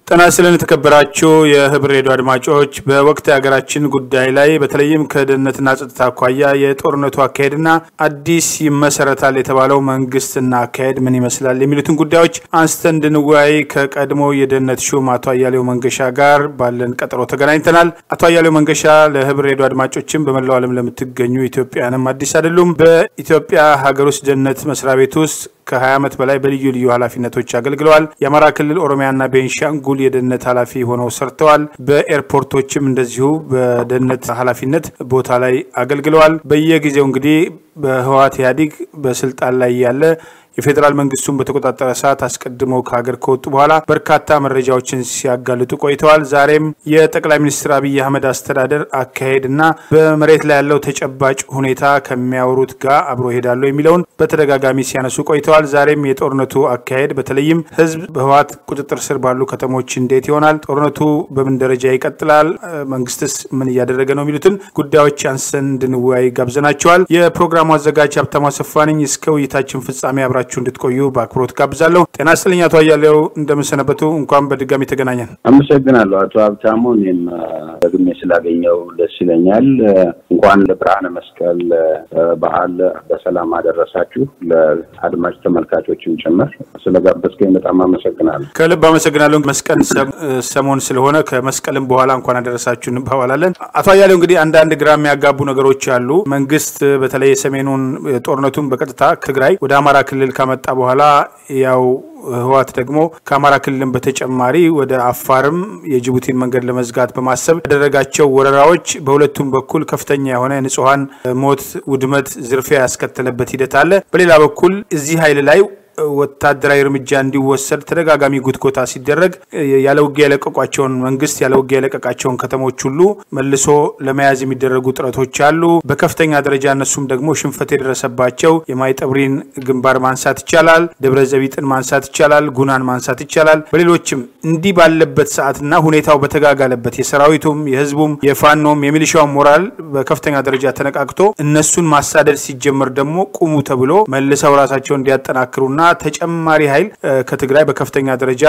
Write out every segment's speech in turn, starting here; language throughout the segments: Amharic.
ጤና ይስጥልን የተከበራችሁ የህብር ሬዲዮ አድማጮች፣ በወቅት የሀገራችን ጉዳይ ላይ በተለይም ከደህንነትና ጸጥታ አኳያ የጦርነቱ አካሄድና አዲስ ይመሰረታል የተባለው መንግስትና አካሄድ ምን ይመስላል የሚሉትን ጉዳዮች አንስተን እንድንወያይ ከቀድሞ የደህንነት ሹም አቶ አያሌው መንገሻ ጋር ባለን ቀጠሮ ተገናኝተናል። አቶ አያሌው መንገሻ ለህብር ሬዲዮ አድማጮችም በመላው ዓለም ለምትገኙ ኢትዮጵያውያንም አዲስ አይደሉም። በኢትዮጵያ ሀገር ውስጥ ደህንነት መስሪያ ቤት ውስጥ ከ20 ዓመት በላይ በልዩ ልዩ ኃላፊነቶች አገልግለዋል። የአማራ ክልል ኦሮሚያና ቤንሻንጉል የደህንነት ኃላፊ ሆነው ሰርተዋል። በኤርፖርቶችም እንደዚሁ በደህንነት ኃላፊነት ቦታ ላይ አገልግለዋል። በየጊዜው እንግዲህ በህወሓት ኢህአዴግ በስልጣን ላይ ያለ የፌዴራል መንግስቱን በተቆጣጠረ ሰዓት አስቀድመው ከሀገር ከወጡ በኋላ በርካታ መረጃዎችን ሲያጋልጡ ቆይተዋል። ዛሬም የጠቅላይ ሚኒስትር አብይ አህመድ አስተዳደር አካሄድ እና በመሬት ላይ ያለው ተጨባጭ ሁኔታ ከሚያወሩት ጋር አብሮ ይሄዳሉ የሚለውን በተደጋጋሚ ሲያነሱ ቆይተዋል። ዛሬም የጦርነቱ አካሄድ በተለይም ህዝብ በህወሓት ቁጥጥር ስር ባሉ ከተሞች እንዴት ይሆናል፣ ጦርነቱ በምን ደረጃ ይቀጥላል፣ መንግስትስ ምን እያደረገ ነው የሚሉትን ጉዳዮች አንስተን እንድንወያይ ጋብዘናቸዋል። የፕሮግራሙ አዘጋጅ ሀብታሙ አሰፋ ነኝ። እስከ ውይይታችን ፍጻሜ አብራችሁ እንድትቆዩ በአክብሮት ጋብዛለሁ። ጤና ይስጥልኝ አቶ አያሌው እንደምንሰነበቱ። እንኳን በድጋሚ ተገናኘን። አመሰግናለሁ አቶ ሀብታሙ። እኔም ደግሜ ስላገኘው ደስ ይለኛል። እንኳን ለብርሃነ መስቀል በዓል በሰላም አደረሳችሁ። ለአድማጭ ተመልካቾችም ጭምር ስለጋበዝከኝ በጣም አመሰግናለሁ። ከልብ አመሰግናለሁ። መስቀል ሰሞን ስለሆነ ከመስቀልም በኋላ እንኳን አደረሳችሁ እንባባላለን። አቶ አያሌው እንግዲህ አንዳንድ ግራ የሚያጋቡ ነገሮች አሉ። መንግስት በተለይ የሰሜኑን ጦርነቱን በቀጥታ ትግራይ ወደ አማራ ክልል ካመጣ በኋላ ያው ህወሓት ደግሞ ከአማራ ክልልም በተጨማሪ ወደ አፋርም የጅቡቲን መንገድ ለመዝጋት በማሰብ ያደረጋቸው ወረራዎች በሁለቱም በኩል ከፍተኛ የሆነ ንጹሐን ሞት፣ ውድመት፣ ዝርፊያ ያስከተለበት ሂደት አለ። በሌላ በኩል እዚህ ኃይል ላይ ወታደራዊ እርምጃ እንዲወሰድ ተደጋጋሚ ጉትጎታ ሲደረግ ያለ ውጊያ የለቀቋቸውን መንግስት ያለ ውጊያ የለቀቃቸውን ከተሞች ሁሉ መልሶ ለመያዝ የሚደረጉ ጥረቶች አሉ። በከፍተኛ ደረጃ እነሱም ደግሞ ሽንፈት የደረሰባቸው የማይጠብሪን ግንባር ማንሳት ይቻላል። ደብረ ዘቢጥን ማንሳት ይቻላል። ጉናን ማንሳት ይቻላል። በሌሎችም እንዲህ ባለበት ሰዓትና ሁኔታው በተጋጋለበት የሰራዊቱም የህዝቡም የፋኖም የሚሊሻውም ሞራል በከፍተኛ ደረጃ ተነቃቅቶ እነሱን ማሳደድ ሲጀመር ደግሞ ቁሙ ተብሎ መልሰው ራሳቸውን እንዲያጠናክሩና ተጨማሪ ኃይል ከትግራይ በከፍተኛ ደረጃ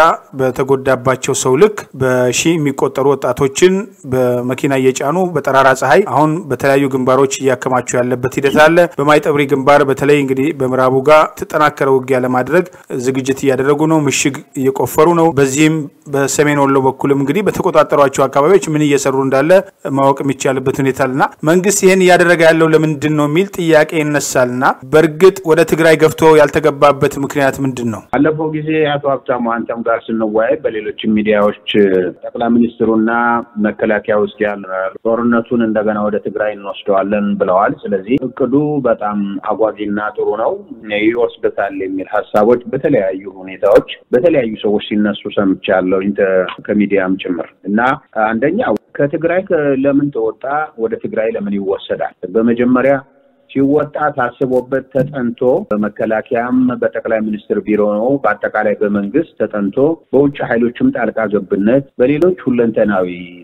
በተጎዳባቸው ሰው ልክ በሺ የሚቆጠሩ ወጣቶችን በመኪና እየጫኑ በጠራራ ፀሐይ አሁን በተለያዩ ግንባሮች እያከማቸው ያለበት ሂደት አለ። በማይጠብሪ ግንባር በተለይ እንግዲህ በምዕራቡ ጋር ተጠናከረ ውጊያ ለማድረግ ዝግጅት እያደረጉ ነው። ምሽግ እየቆፈሩ ነው። በዚህም በሰሜን ወሎ በኩልም እንግዲህ በተቆጣጠሯቸው አካባቢዎች ምን እየሰሩ እንዳለ ማወቅ የሚቻልበት ሁኔታ አለና መንግስት ይህን እያደረገ ያለው ለምንድን ነው የሚል ጥያቄ ይነሳልና በእርግጥ ወደ ትግራይ ገፍቶ ያልተገባበት ምክንያት ምንድን ነው? ባለፈው ጊዜ አቶ ሀብታሙ አንተም ጋር ስንወያይ በሌሎችም ሚዲያዎች ጠቅላይ ሚኒስትሩና መከላከያ ውስጥ ያለ ጦርነቱን እንደገና ወደ ትግራይ እንወስደዋለን ብለዋል። ስለዚህ እቅዱ በጣም አጓጊና ጥሩ ነው፣ ይወስደታል የሚል ሀሳቦች በተለያዩ ሁኔታዎች በተለያዩ ሰዎች ሲነሱ ሰምቻለሁ፣ ከሚዲያም ጭምር እና አንደኛ ከትግራይ ለምን ተወጣ? ወደ ትግራይ ለምን ይወሰዳል? በመጀመሪያ ሲወጣ ታስቦበት ተጠንቶ በመከላከያም በጠቅላይ ሚኒስትር ቢሮ ነው በአጠቃላይ በመንግስት ተጠንቶ በውጭ ኃይሎችም ጣልቃ ገብነት በሌሎች ሁለንተናዊ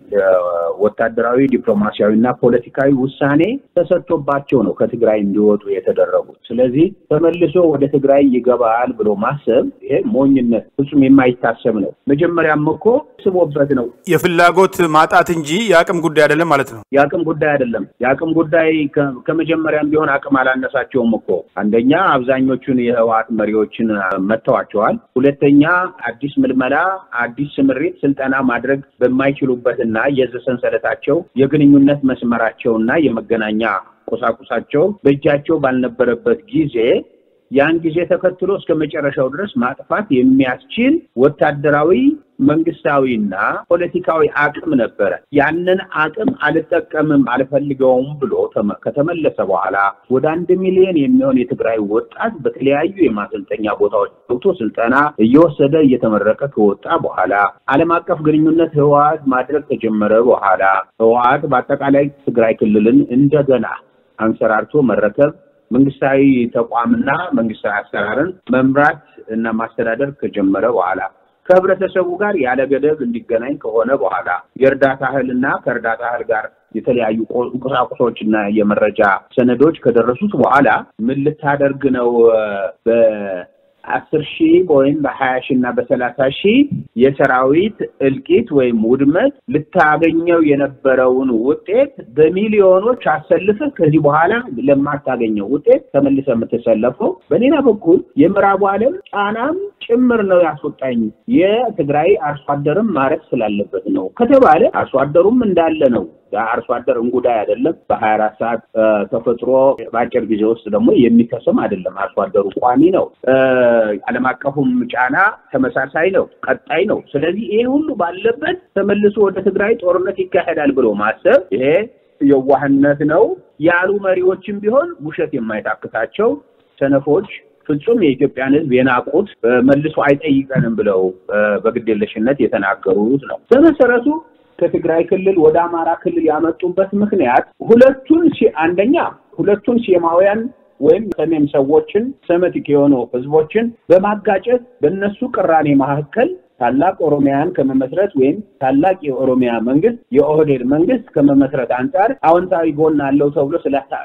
ወታደራዊ፣ ዲፕሎማሲያዊ እና ፖለቲካዊ ውሳኔ ተሰጥቶባቸው ነው ከትግራይ እንዲወጡ የተደረጉት። ስለዚህ ተመልሶ ወደ ትግራይ ይገባል ብሎ ማሰብ ይሄ ሞኝነት፣ ፍጹም የማይታሰብ ነው። መጀመሪያም እኮ ስቦበት ነው። የፍላጎት ማጣት እንጂ የአቅም ጉዳይ አይደለም ማለት ነው። የአቅም ጉዳይ አይደለም። የአቅም ጉዳይ ከመጀመሪያም ቢሆን አቅም አላነሳቸውም እኮ። አንደኛ አብዛኞቹን የህወሓት መሪዎችን መጥተዋቸዋል። ሁለተኛ አዲስ ምልመላ፣ አዲስ ስምሪት፣ ስልጠና ማድረግ በማይችሉበትና የዘ ሰንሰለታቸው የግንኙነት መስመራቸውና የመገናኛ ቁሳቁሳቸው በእጃቸው ባልነበረበት ጊዜ ያን ጊዜ ተከትሎ እስከ መጨረሻው ድረስ ማጥፋት የሚያስችል ወታደራዊ መንግስታዊና ፖለቲካዊ አቅም ነበረ። ያንን አቅም አልጠቀምም አልፈልገውም ብሎ ከተመለሰ በኋላ ወደ አንድ ሚሊዮን የሚሆን የትግራይ ወጣት በተለያዩ የማሰልጠኛ ቦታዎች ገብቶ ስልጠና እየወሰደ እየተመረቀ ከወጣ በኋላ ዓለም አቀፍ ግንኙነት ህወሓት ማድረግ ከጀመረ በኋላ ህወሓት በአጠቃላይ ትግራይ ክልልን እንደገና አንሰራርቶ መረከብ መንግስታዊ ተቋምና መንግስታዊ አሰራርን መምራት እና ማስተዳደር ከጀመረ በኋላ ከህብረተሰቡ ጋር ያለ ገደብ እንዲገናኝ ከሆነ በኋላ የእርዳታ እህልና ከእርዳታ እህል ጋር የተለያዩ ቁሳቁሶችና የመረጃ ሰነዶች ከደረሱት በኋላ ምን ልታደርግ ነው? በአስር ሺህ ወይም በሀያ ሺህ እና በሰላሳ ሺህ የሰራዊት እልቂት ወይም ውድመት ልታገኘው የነበረውን ውጤት በሚሊዮኖች አሰልፈህ ከዚህ በኋላ ለማታገኘው ውጤት ተመልሰህ የምትሰለፈው። በሌላ በኩል የምዕራቡ ዓለም ጫናም ጭምር ነው ያስወጣኝ የትግራይ አርሶ አደርም ማረፍ ስላለበት ነው ከተባለ አርሶ አደሩም እንዳለ ነው። አርሶ አደር እንጉዳይ አይደለም። በሀያ አራት ሰዓት ተፈጥሮ በአጭር ጊዜ ውስጥ ደግሞ የሚከስም አይደለም። አርሶ አደሩ ቋሚ ነው። ዓለም አቀፉም ጫና ተመሳሳይ ነው፣ ቀጣይ ነው። ስለዚህ ይሄ ሁሉ ባለበት ተመልሶ ወደ ትግራይ ጦርነት ይካሄዳል ብሎ ማሰብ ይሄ የዋህነት ነው ያሉ መሪዎችም ቢሆን ውሸት የማይታክታቸው ሰነፎች ፍጹም የኢትዮጵያን ሕዝብ የናቁት መልሶ አይጠይቀንም ብለው በግዴለሽነት የተናገሩት ነው። በመሰረቱ ከትግራይ ክልል ወደ አማራ ክልል ያመጡበት ምክንያት ሁለቱን አንደኛ ሁለቱን ሴማውያን ወይም ሰሜን ሰዎችን ሰሜቲክ የሆኑ ህዝቦችን በማጋጨት በእነሱ ቅራኔ መካከል ታላቅ ኦሮሚያን ከመመስረት ወይም ታላቅ የኦሮሚያ መንግስት የኦህዴድ መንግስት ከመመስረት አንጻር አዎንታዊ ጎን አለው ተብሎ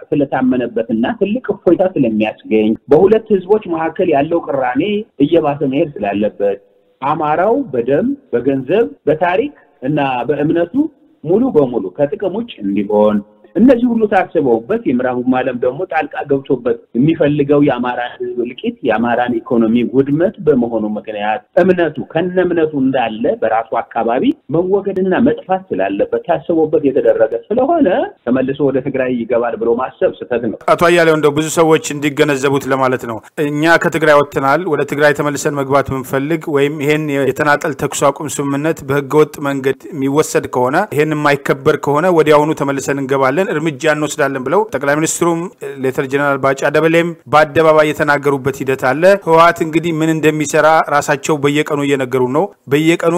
ስለታመነበትና ትልቅ እፎይታ ስለሚያስገኝ በሁለት ህዝቦች መካከል ያለው ቅራኔ እየባሰ መሄድ ስላለበት አማራው በደም በገንዘብ በታሪክ እና በእምነቱ ሙሉ በሙሉ ከጥቅም ውጭ እንዲሆን እነዚህ ሁሉ ታስበውበት የምዕራቡም ዓለም ደግሞ ጣልቃ ገብቶበት የሚፈልገው የአማራን ህዝብ እልቂት የአማራን ኢኮኖሚ ውድመት በመሆኑ ምክንያት እምነቱ ከነ እምነቱ እንዳለ በራሱ አካባቢ መወገድና መጥፋት ስላለበት ታስቦበት የተደረገ ስለሆነ ተመልሶ ወደ ትግራይ ይገባል ብሎ ማሰብ ስህተት ነው። አቶ አያሌው እንደው ብዙ ሰዎች እንዲገነዘቡት ለማለት ነው። እኛ ከትግራይ ወጥተናል። ወደ ትግራይ ተመልሰን መግባት ብንፈልግ ወይም ይሄን የተናጠል ተኩስ አቁም ስምምነት በህገወጥ መንገድ የሚወሰድ ከሆነ ይሄን የማይከበር ከሆነ ወዲያውኑ ተመልሰን እንገባለን እርምጃ እንወስዳለን ብለው ጠቅላይ ሚኒስትሩም ሌተር ጀነራል ባጫ ደበሌም በአደባባይ የተናገሩበት ሂደት አለ። ህወሓት እንግዲህ ምን እንደሚሰራ ራሳቸው በየቀኑ እየነገሩ ነው። በየቀኑ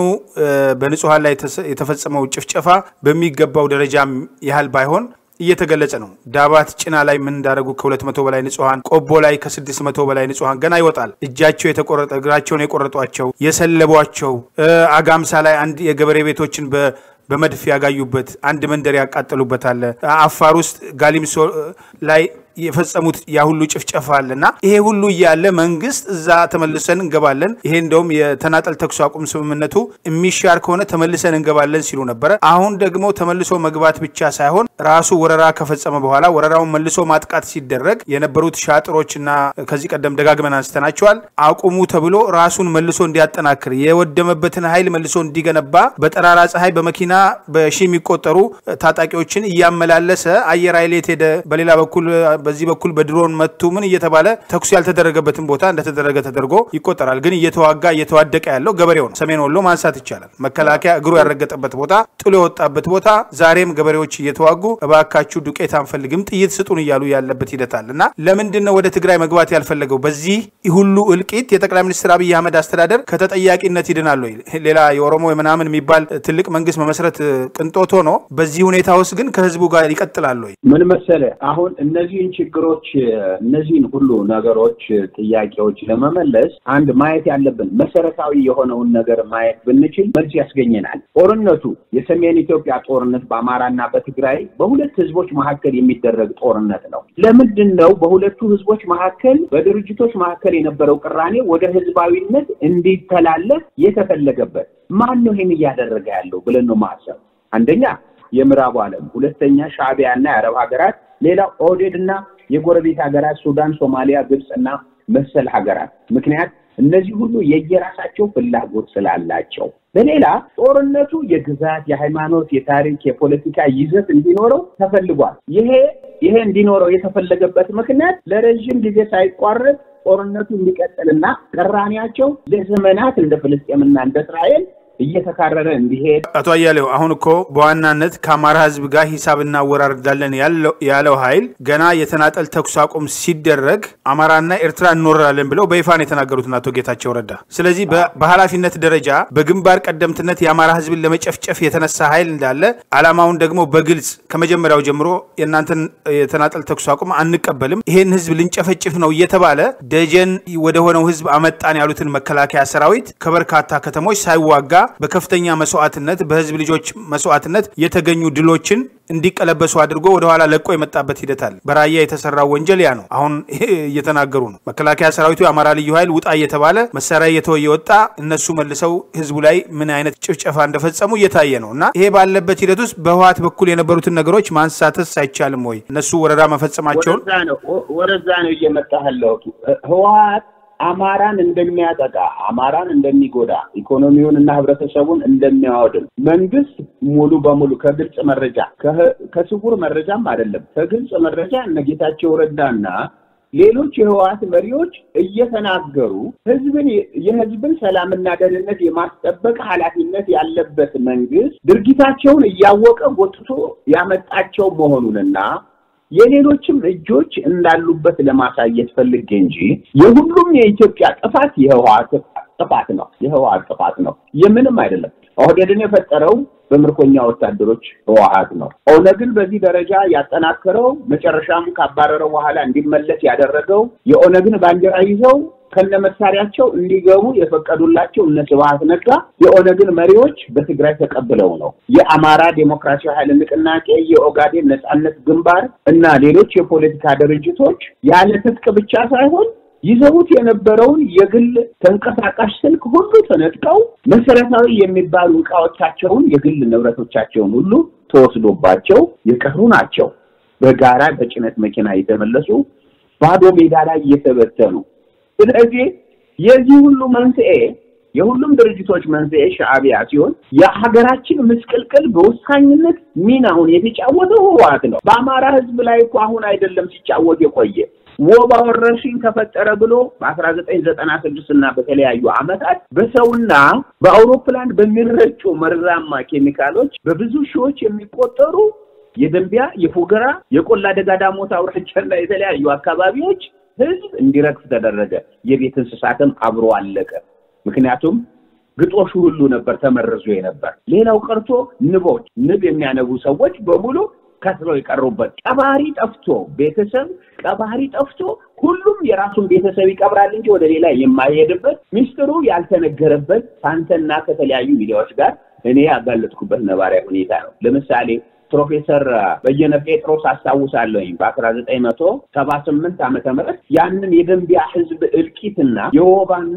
በንጹሐን ላይ የተፈጸመው ጭፍጨፋ በሚገባው ደረጃም ያህል ባይሆን እየተገለጸ ነው። ዳባት ጭና ላይ ምን እንዳደረጉ ከሁለት መቶ በላይ ንጹሐን፣ ቆቦ ላይ ከስድስት መቶ በላይ ንጹሐን ገና ይወጣል። እጃቸው የተቆረጠ እግራቸውን የቆረጧቸው የሰለቧቸው፣ አጋምሳ ላይ አንድ የገበሬ ቤቶችን በ በመድፍ ያጋዩበት አንድ መንደር ያቃጠሉበት አለ። አፋር ውስጥ ጋሊምሶ ላይ የፈጸሙት ያ ሁሉ ጭፍጨፋ አለ እና ይሄ ሁሉ እያለ መንግስት እዛ ተመልሰን እንገባለን፣ ይሄ እንደውም የተናጠል ተኩስ አቁም ስምምነቱ የሚሻር ከሆነ ተመልሰን እንገባለን ሲሉ ነበረ። አሁን ደግሞ ተመልሶ መግባት ብቻ ሳይሆን ራሱ ወረራ ከፈጸመ በኋላ ወረራውን መልሶ ማጥቃት ሲደረግ የነበሩት ሻጥሮችና ከዚህ ቀደም ደጋግመን አንስተናቸዋል አቁሙ ተብሎ ራሱን መልሶ እንዲያጠናክር የወደመበትን ኃይል መልሶ እንዲገነባ በጠራራ ፀሐይ በመኪና በሺ የሚቆጠሩ ታጣቂዎችን እያመላለሰ አየር ኃይል የት ሄደ፣ በሌላ በኩል በዚህ በኩል በድሮን መቱ ምን እየተባለ ተኩስ ያልተደረገበትን ቦታ እንደተደረገ ተደርጎ ይቆጠራል። ግን እየተዋጋ እየተዋደቀ ያለው ገበሬው ነው። ሰሜን ወሎ ማንሳት ይቻላል። መከላከያ እግሩ ያረገጠበት ቦታ፣ ጥሎ የወጣበት ቦታ ዛሬም ገበሬዎች እየተዋጉ እባካችሁ ዱቄት አንፈልግም ጥይት ስጡን እያሉ ያለበት ሂደት አለ እና ለምንድን ነው ወደ ትግራይ መግባት ያልፈለገው? በዚህ ሁሉ እልቂት የጠቅላይ ሚኒስትር አብይ አህመድ አስተዳደር ከተጠያቂነት ይድናል ወይ? ሌላ የኦሮሞ ምናምን የሚባል ትልቅ መንግስት መመስረት ቅንጦት ሆኖ በዚህ ሁኔታ ውስጥ ግን ከህዝቡ ጋር ይቀጥላል ወይ? ምን መሰለ አሁን እነዚህን ችግሮች እነዚህን ሁሉ ነገሮች ጥያቄዎች ለመመለስ አንድ ማየት ያለብን መሰረታዊ የሆነውን ነገር ማየት ብንችል መልስ ያስገኘናል። ጦርነቱ የሰሜን ኢትዮጵያ ጦርነት በአማራና በትግራይ በሁለት ህዝቦች መካከል የሚደረግ ጦርነት ነው። ለምንድን ነው በሁለቱ ህዝቦች መካከል በድርጅቶች መካከል የነበረው ቅራኔ ወደ ህዝባዊነት እንዲተላለፍ የተፈለገበት? ማን ነው ይህን እያደረገ ያለው ብለን ነው ማሰብ። አንደኛ የምዕራቡ ዓለም፣ ሁለተኛ ሻዕቢያና የአረብ ሀገራት ሌላ ኦህዴድ እና የጎረቤት ሀገራት ሱዳን፣ ሶማሊያ፣ ግብፅ እና መሰል ሀገራት ምክንያት እነዚህ ሁሉ የየራሳቸው ፍላጎት ስላላቸው፣ በሌላ ጦርነቱ የግዛት፣ የሃይማኖት፣ የታሪክ፣ የፖለቲካ ይዘት እንዲኖረው ተፈልጓል። ይሄ ይሄ እንዲኖረው የተፈለገበት ምክንያት ለረዥም ጊዜ ሳይቋረጥ ጦርነቱ እንዲቀጥልና ቅራኔያቸው ለዘመናት እንደ ፍልስጤምና እንደ እስራኤል እየተካረረ እንዲሄድ አቶ አያሌው አሁን እኮ በዋናነት ከአማራ ህዝብ ጋር ሂሳብ እናወራርዳለን ያለው ኃይል ገና የተናጠል ተኩስ አቁም ሲደረግ አማራና ኤርትራ እንወራለን ብለው በይፋ ነው የተናገሩትን አቶ ጌታቸው ረዳ። ስለዚህ በኃላፊነት ደረጃ በግንባር ቀደምትነት የአማራ ህዝብን ለመጨፍጨፍ የተነሳ ኃይል እንዳለ አላማውን ደግሞ በግልጽ ከመጀመሪያው ጀምሮ የእናንተን የተናጠል ተኩስ አቁም አንቀበልም፣ ይሄን ህዝብ ልንጨፈጭፍ ነው እየተባለ ደጀን ወደ ሆነው ህዝብ አመጣን ያሉትን መከላከያ ሰራዊት ከበርካታ ከተሞች ሳይዋጋ በከፍተኛ መስዋዕትነት በህዝብ ልጆች መስዋዕትነት የተገኙ ድሎችን እንዲቀለበሱ አድርጎ ወደኋላ ለቆ የመጣበት ሂደት አለ። በራያ የተሰራው ወንጀል ያ ነው። አሁን እየተናገሩ ነው። መከላከያ ሰራዊቱ የአማራ ልዩ ኃይል ውጣ እየተባለ መሳሪያ እየተወ እየወጣ እነሱ መልሰው ህዝቡ ላይ ምን አይነት ጭፍጨፋ እንደፈጸሙ እየታየ ነው እና ይሄ ባለበት ሂደት ውስጥ በህወሓት በኩል የነበሩትን ነገሮች ማንሳትስ አይቻልም ወይ? እነሱ ወረራ መፈጸማቸውን ወደዛ ነው እየመጣህ ያለሁት ህወሓት አማራን እንደሚያጠቃ አማራን እንደሚጎዳ ኢኮኖሚውን እና ህብረተሰቡን እንደሚያወድም መንግስት ሙሉ በሙሉ ከግልጽ መረጃ ከስውር መረጃም አይደለም ከግልጽ መረጃ እነ ጌታቸው ረዳና ሌሎች የህወሓት መሪዎች እየተናገሩ ህዝብን የህዝብን ሰላምና ደህንነት የማስጠበቅ ኃላፊነት ያለበት መንግስት ድርጊታቸውን እያወቀ ጎትቶ ያመጣቸው መሆኑንና የሌሎችም እጆች እንዳሉበት ለማሳየት ፈልጌ እንጂ የሁሉም የኢትዮጵያ ጥፋት የህወሓት ጥፋት ነው። የህወሓት ጥፋት ነው፣ የምንም አይደለም። ኦህዴድን የፈጠረው በምርኮኛ ወታደሮች ህወሓት ነው። ኦነግን በዚህ ደረጃ ያጠናከረው መጨረሻም ካባረረው በኋላ እንዲመለስ ያደረገው የኦነግን ባንዲራ ይዘው ከነ መሳሪያቸው እንዲገቡ የፈቀዱላቸው እነ ስብሐት ነጋ የኦነግን መሪዎች በትግራይ ተቀብለው ነው። የአማራ ዴሞክራሲያዊ ኃይል ንቅናቄ፣ የኦጋዴን ነጻነት ግንባር እና ሌሎች የፖለቲካ ድርጅቶች ያለ ትጥቅ ብቻ ሳይሆን ይዘውት የነበረውን የግል ተንቀሳቃሽ ስልክ ሁሉ ተነጥቀው መሰረታዊ የሚባሉ እቃዎቻቸውን የግል ንብረቶቻቸውን ሁሉ ተወስዶባቸው የቀሩ ናቸው። በጋራ በጭነት መኪና የተመለሱ ባዶ ሜዳ ላይ እየተበተኑ ስለዚህ የዚህ ሁሉ መንስኤ የሁሉም ድርጅቶች መንስኤ ሻዕቢያ ሲሆን የሀገራችን ምስቅልቅል በወሳኝነት ሚናውን የተጫወተው ህወሓት ነው። በአማራ ህዝብ ላይ እኮ አሁን አይደለም ሲጫወት የቆየ ወባ ወረርሽኝ ተፈጠረ ብሎ በአስራ ዘጠኝ ዘጠና ስድስት እና በተለያዩ ዓመታት በሰውና በአውሮፕላን በሚረጩ መርዛማ ኬሚካሎች በብዙ ሺዎች የሚቆጠሩ የደንቢያ፣ የፎገራ፣ የቆላ ደጋ ዳሞት አውራጃና የተለያዩ አካባቢዎች ህዝብ እንዲረግፍ ተደረገ። የቤት እንስሳትም አብሮ አለቀ። ምክንያቱም ግጦሹ ሁሉ ነበር ተመርዞ የነበር። ሌላው ቀርቶ ንቦች፣ ንብ የሚያነቡ ሰዎች በሙሉ ከስረው የቀሩበት ቀባሪ ጠፍቶ ቤተሰብ ቀባሪ ጠፍቶ ሁሉም የራሱን ቤተሰብ ይቀብራል እንጂ ወደ ሌላ የማይሄድበት ሚስጥሩ ያልተነገረበት ከአንተና ከተለያዩ ሚዲያዎች ጋር እኔ ያጋለጥኩበት ነባሪያ ሁኔታ ነው። ለምሳሌ ፕሮፌሰር በየነ ጴጥሮስ አስታውሳለሁኝ በአስራ ዘጠኝ መቶ ሰባ ስምንት ዓመተ ምህረት ያንን የደንቢያ ህዝብ እልቂትና የወባና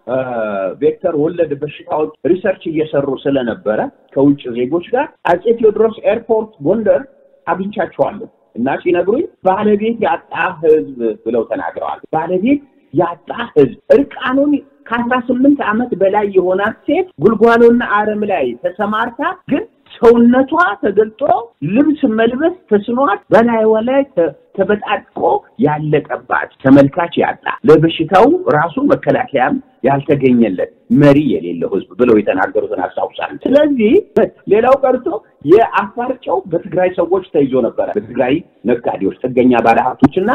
ቬክተር ወለድ በሽታዎች ሪሰርች እየሰሩ ስለነበረ ከውጭ ዜጎች ጋር አጼ ቴዎድሮስ ኤርፖርት ጎንደር አግኝቻቸዋለሁ እና ሲነግሩኝ ባለቤት ያጣ ህዝብ ብለው ተናግረዋል። ባለቤት ያጣ ህዝብ እርቃኑን ከአስራ ስምንት ዓመት በላይ የሆናት ሴት ጉልጓሎና አረም ላይ ተሰማርታ ግን ሰውነቷ ተገልጦ ልብስ መልበስ ተስኗት በላይዋ ላይ ተበጣጥቆ ያለቀባት ተመልካች ያጣ ለበሽታው ራሱ መከላከያም ያልተገኘለት መሪ የሌለው ህዝብ ብለው የተናገሩትን አስታውሳለሁ። ስለዚህ ሌላው ቀርቶ የአፋር ጨው በትግራይ ሰዎች ተይዞ ነበረ። በትግራይ ነጋዴዎች፣ ጥገኛ ባለሀብቶችና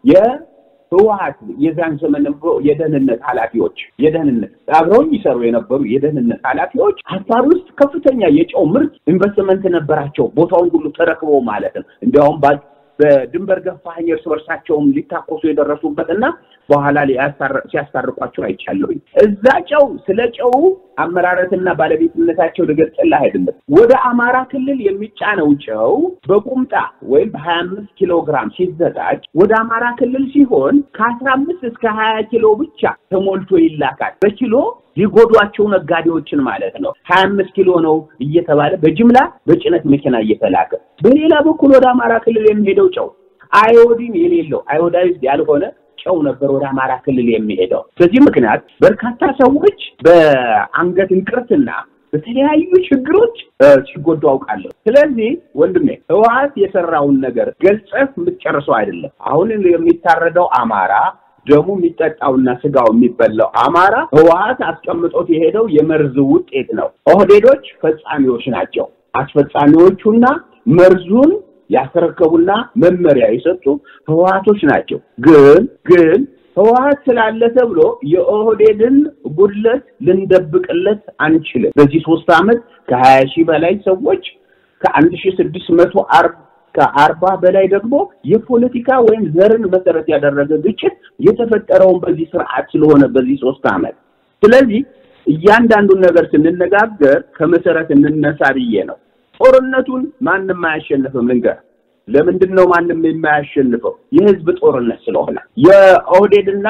ህወሓት የዛን ዘመን የደህንነት ኃላፊዎች የደህንነት አብረው ይሰሩ የነበሩ የደህንነት ኃላፊዎች አፋር ውስጥ ከፍተኛ የጨው ምርት ኢንቨስትመንት ነበራቸው። ቦታውን ሁሉ ተረክበው ማለት ነው። እንዲያውም በድንበር ገፋኝ እርስ በርሳቸውም ሊታኮሱ የደረሱበት እና በኋላ ሲያስታርቋቸው አይቻለሁኝ። እዛ ጨው ስለ ጨው አመራረትና ባለቤትነታቸው ልገልጽልህ አይደለም። ወደ አማራ ክልል የሚጫነው ጨው በቁምጣ ወይም በሀያ አምስት ኪሎ ግራም ሲዘጋጅ ወደ አማራ ክልል ሲሆን ከአስራ አምስት እስከ ሀያ ኪሎ ብቻ ተሞልቶ ይላካል። በኪሎ ሊጎዷቸው ነጋዴዎችን ማለት ነው። ሀያ አምስት ኪሎ ነው እየተባለ በጅምላ በጭነት መኪና እየተላከ በሌላ በኩል ወደ አማራ ክልል የሚሄደው ጨው አዮዲን የሌለው አዮዳይዝድ ያልሆነ ጨው ነበር ወደ አማራ ክልል የሚሄደው። በዚህ ምክንያት በርካታ ሰዎች በአንገት እንቅርትና በተለያዩ ችግሮች ሲጎዱ አውቃለሁ። ስለዚህ ወንድሜ ህወሓት የሰራውን ነገር ገልጸህ የምትጨርሰው አይደለም። አሁን የሚታረደው አማራ ደሙ የሚጠጣውና ስጋው የሚበላው አማራ ህወሓት አስቀምጦት የሄደው የመርዝ ውጤት ነው። ኦህዴዶች ፈጻሚዎች ናቸው። አስፈጻሚዎቹና መርዙን ያስረከቡና መመሪያ የሰጡ ህወሓቶች ናቸው። ግን ግን ህወሓት ስላለ ተብሎ የኦህዴድን ጉድለት ልንደብቅለት አንችልም። በዚህ ሶስት ዓመት ከሀያ ሺህ በላይ ሰዎች ከአንድ ሺህ ስድስት መቶ አርባ ከአርባ በላይ ደግሞ የፖለቲካ ወይም ዘርን መሰረት ያደረገ ግጭት የተፈጠረውን በዚህ ስርዓት ስለሆነ በዚህ ሶስት ዓመት ስለዚህ እያንዳንዱን ነገር ስንነጋገር ከመሰረት እንነሳ ብዬ ነው። ጦርነቱን ማንም አያሸንፍም። ልንገር፣ ለምንድን ነው ማንም የማያሸንፈው? የህዝብ ጦርነት ስለሆነ የኦህዴድና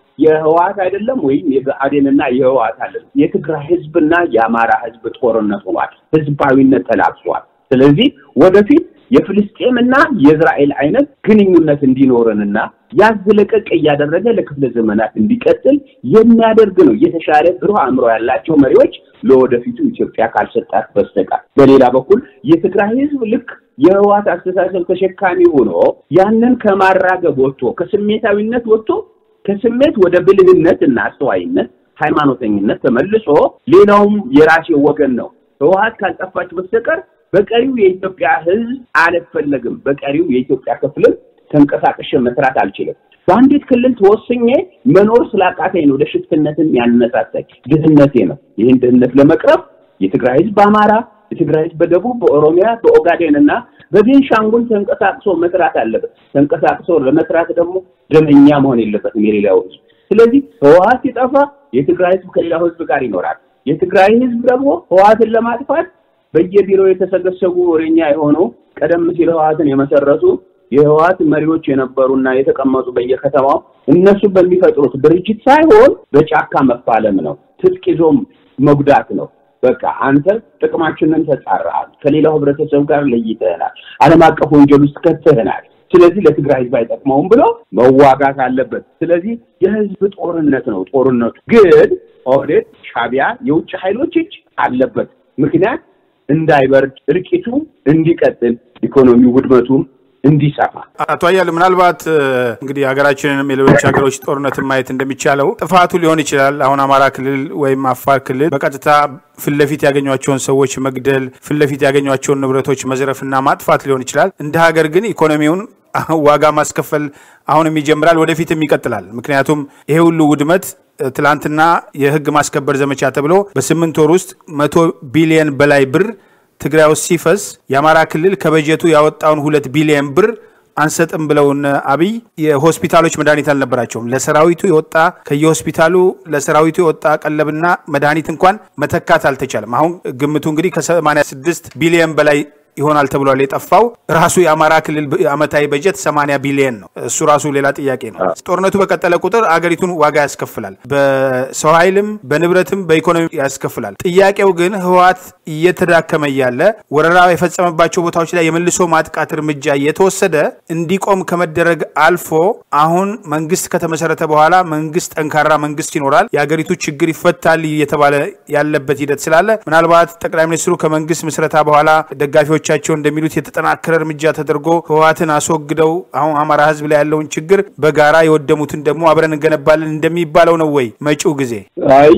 የህወሓት አይደለም ወይም የብአዴንና የህወሓት አይደለም። የትግራይ ህዝብና የአማራ ህዝብ ጦርነት ሆኗል። ህዝባዊነት ተላብሷል። ስለዚህ ወደፊት የፍልስጤምና የእስራኤል አይነት ግንኙነት እንዲኖረንና ያዝ ለቀቅ እያደረገ ለክፍለ ዘመናት እንዲቀጥል የሚያደርግ ነው። የተሻለ ብሩህ አእምሮ ያላቸው መሪዎች ለወደፊቱ ኢትዮጵያ ካልሰጣት በስተቀር። በሌላ በኩል የትግራይ ህዝብ ልክ የህወሓት አስተሳሰብ ተሸካሚ ሆኖ ያንን ከማራገብ ወጥቶ ከስሜታዊነት ወጥቶ ከስሜት ወደ ብልህነት እና አስተዋይነት ሃይማኖተኝነት ተመልሶ ሌላውም የራሴ ወገን ነው ህወሓት ካልጠፋች በስተቀር በቀሪው የኢትዮጵያ ህዝብ አልፈለግም። በቀሪው የኢትዮጵያ ክፍልም ተንቀሳቅሼ መስራት አልችልም። በአንዲት ክልል ተወስኜ መኖር ስላቃተኝ ነው ወደ ሽፍትነትን ያነሳሳኝ ድህነቴ ነው። ይህን ድህነት ለመቅረፍ የትግራይ ህዝብ በአማራ፣ የትግራይ ህዝብ በደቡብ፣ በኦሮሚያ፣ በኦጋዴን እና በቤንሻንጉል ተንቀሳቅሶ መስራት አለበት። ተንቀሳቅሶ ለመስራት ደግሞ ደመኛ መሆን የለበትም የሌላው ህዝብ። ስለዚህ ህወሓት ሲጠፋ የትግራይ ህዝብ ከሌላው ህዝብ ጋር ይኖራል። የትግራይ ህዝብ ደግሞ ህወሓትን ለማጥፋት በየቢሮ የተሰገሰጉ ወሬኛ የሆኑ ቀደም ሲል ህወሓትን የመሰረቱ የህወሓት መሪዎች የነበሩና የተቀመጡ በየከተማው እነሱ በሚፈጥሩት ድርጅት ሳይሆን በጫካ መፋለም ነው። ትጥቅ ይዞም መጉዳት ነው። በቃ አንተ ጥቅማችንን ተጻረሃል፣ ከሌላው ህብረተሰብ ጋር ለይተህናል፣ ዓለም አቀፍ ወንጀል ውስጥ ከተህናል። ስለዚህ ለትግራይ ህዝብ አይጠቅመውም ብሎ መዋጋት አለበት። ስለዚህ የህዝብ ጦርነት ነው። ጦርነቱ ግን ኦህዴድ፣ ሻቢያ፣ የውጭ ኃይሎች እጅ አለበት። ምክንያት እንዳይበርድ እርቂቱ እንዲቀጥል ኢኮኖሚ ውድመቱ እንዲሰፋ አቶ አያሌው ምናልባት እንግዲህ ሀገራችንንም የሌሎች ሀገሮች ጦርነትን ማየት እንደሚቻለው ጥፋቱ ሊሆን ይችላል። አሁን አማራ ክልል ወይም አፋር ክልል በቀጥታ ፊት ለፊት ያገኟቸውን ሰዎች መግደል፣ ፊት ለፊት ያገኟቸውን ንብረቶች መዝረፍና ማጥፋት ሊሆን ይችላል። እንደ ሀገር ግን ኢኮኖሚውን ዋጋ ማስከፈል አሁንም ይጀምራል፣ ወደፊትም ይቀጥላል። ምክንያቱም ይሄ ሁሉ ውድመት ትላንትና የህግ ማስከበር ዘመቻ ተብሎ በስምንት ወር ውስጥ መቶ ቢሊየን በላይ ብር ትግራይ ውስጥ ሲፈስ የአማራ ክልል ከበጀቱ ያወጣውን ሁለት ቢሊየን ብር አንሰጥም ብለውን አብይ የሆስፒታሎች መድኃኒት አልነበራቸውም። ለሰራዊቱ የወጣ ከየሆስፒታሉ ለሰራዊቱ የወጣ ቀለብና መድኃኒት እንኳን መተካት አልተቻለም። አሁን ግምቱ እንግዲህ ከ86 ቢሊየን በላይ ይሆናል ተብሏል። የጠፋው ራሱ የአማራ ክልል አመታዊ በጀት 80 ቢሊየን ነው። እሱ ራሱ ሌላ ጥያቄ ነው። ጦርነቱ በቀጠለ ቁጥር አገሪቱን ዋጋ ያስከፍላል፣ በሰው ኃይልም በንብረትም በኢኮኖሚ ያስከፍላል። ጥያቄው ግን ህወሓት እየተዳከመ እያለ ወረራ የፈጸመባቸው ቦታዎች ላይ የመልሶ ማጥቃት እርምጃ እየተወሰደ እንዲቆም ከመደረግ አልፎ አሁን መንግስት ከተመሰረተ በኋላ መንግስት ጠንካራ መንግስት ይኖራል፣ የአገሪቱ ችግር ይፈታል እየተባለ ያለበት ሂደት ስላለ ምናልባት ጠቅላይ ሚኒስትሩ ከመንግስት ምስረታ በኋላ ደጋፊዎች ቻቸው እንደሚሉት የተጠናከረ እርምጃ ተደርጎ ህወሓትን አስወግደው አሁን አማራ ህዝብ ላይ ያለውን ችግር በጋራ የወደሙትን ደግሞ አብረን እንገነባለን እንደሚባለው ነው ወይ መጪው ጊዜ? አይ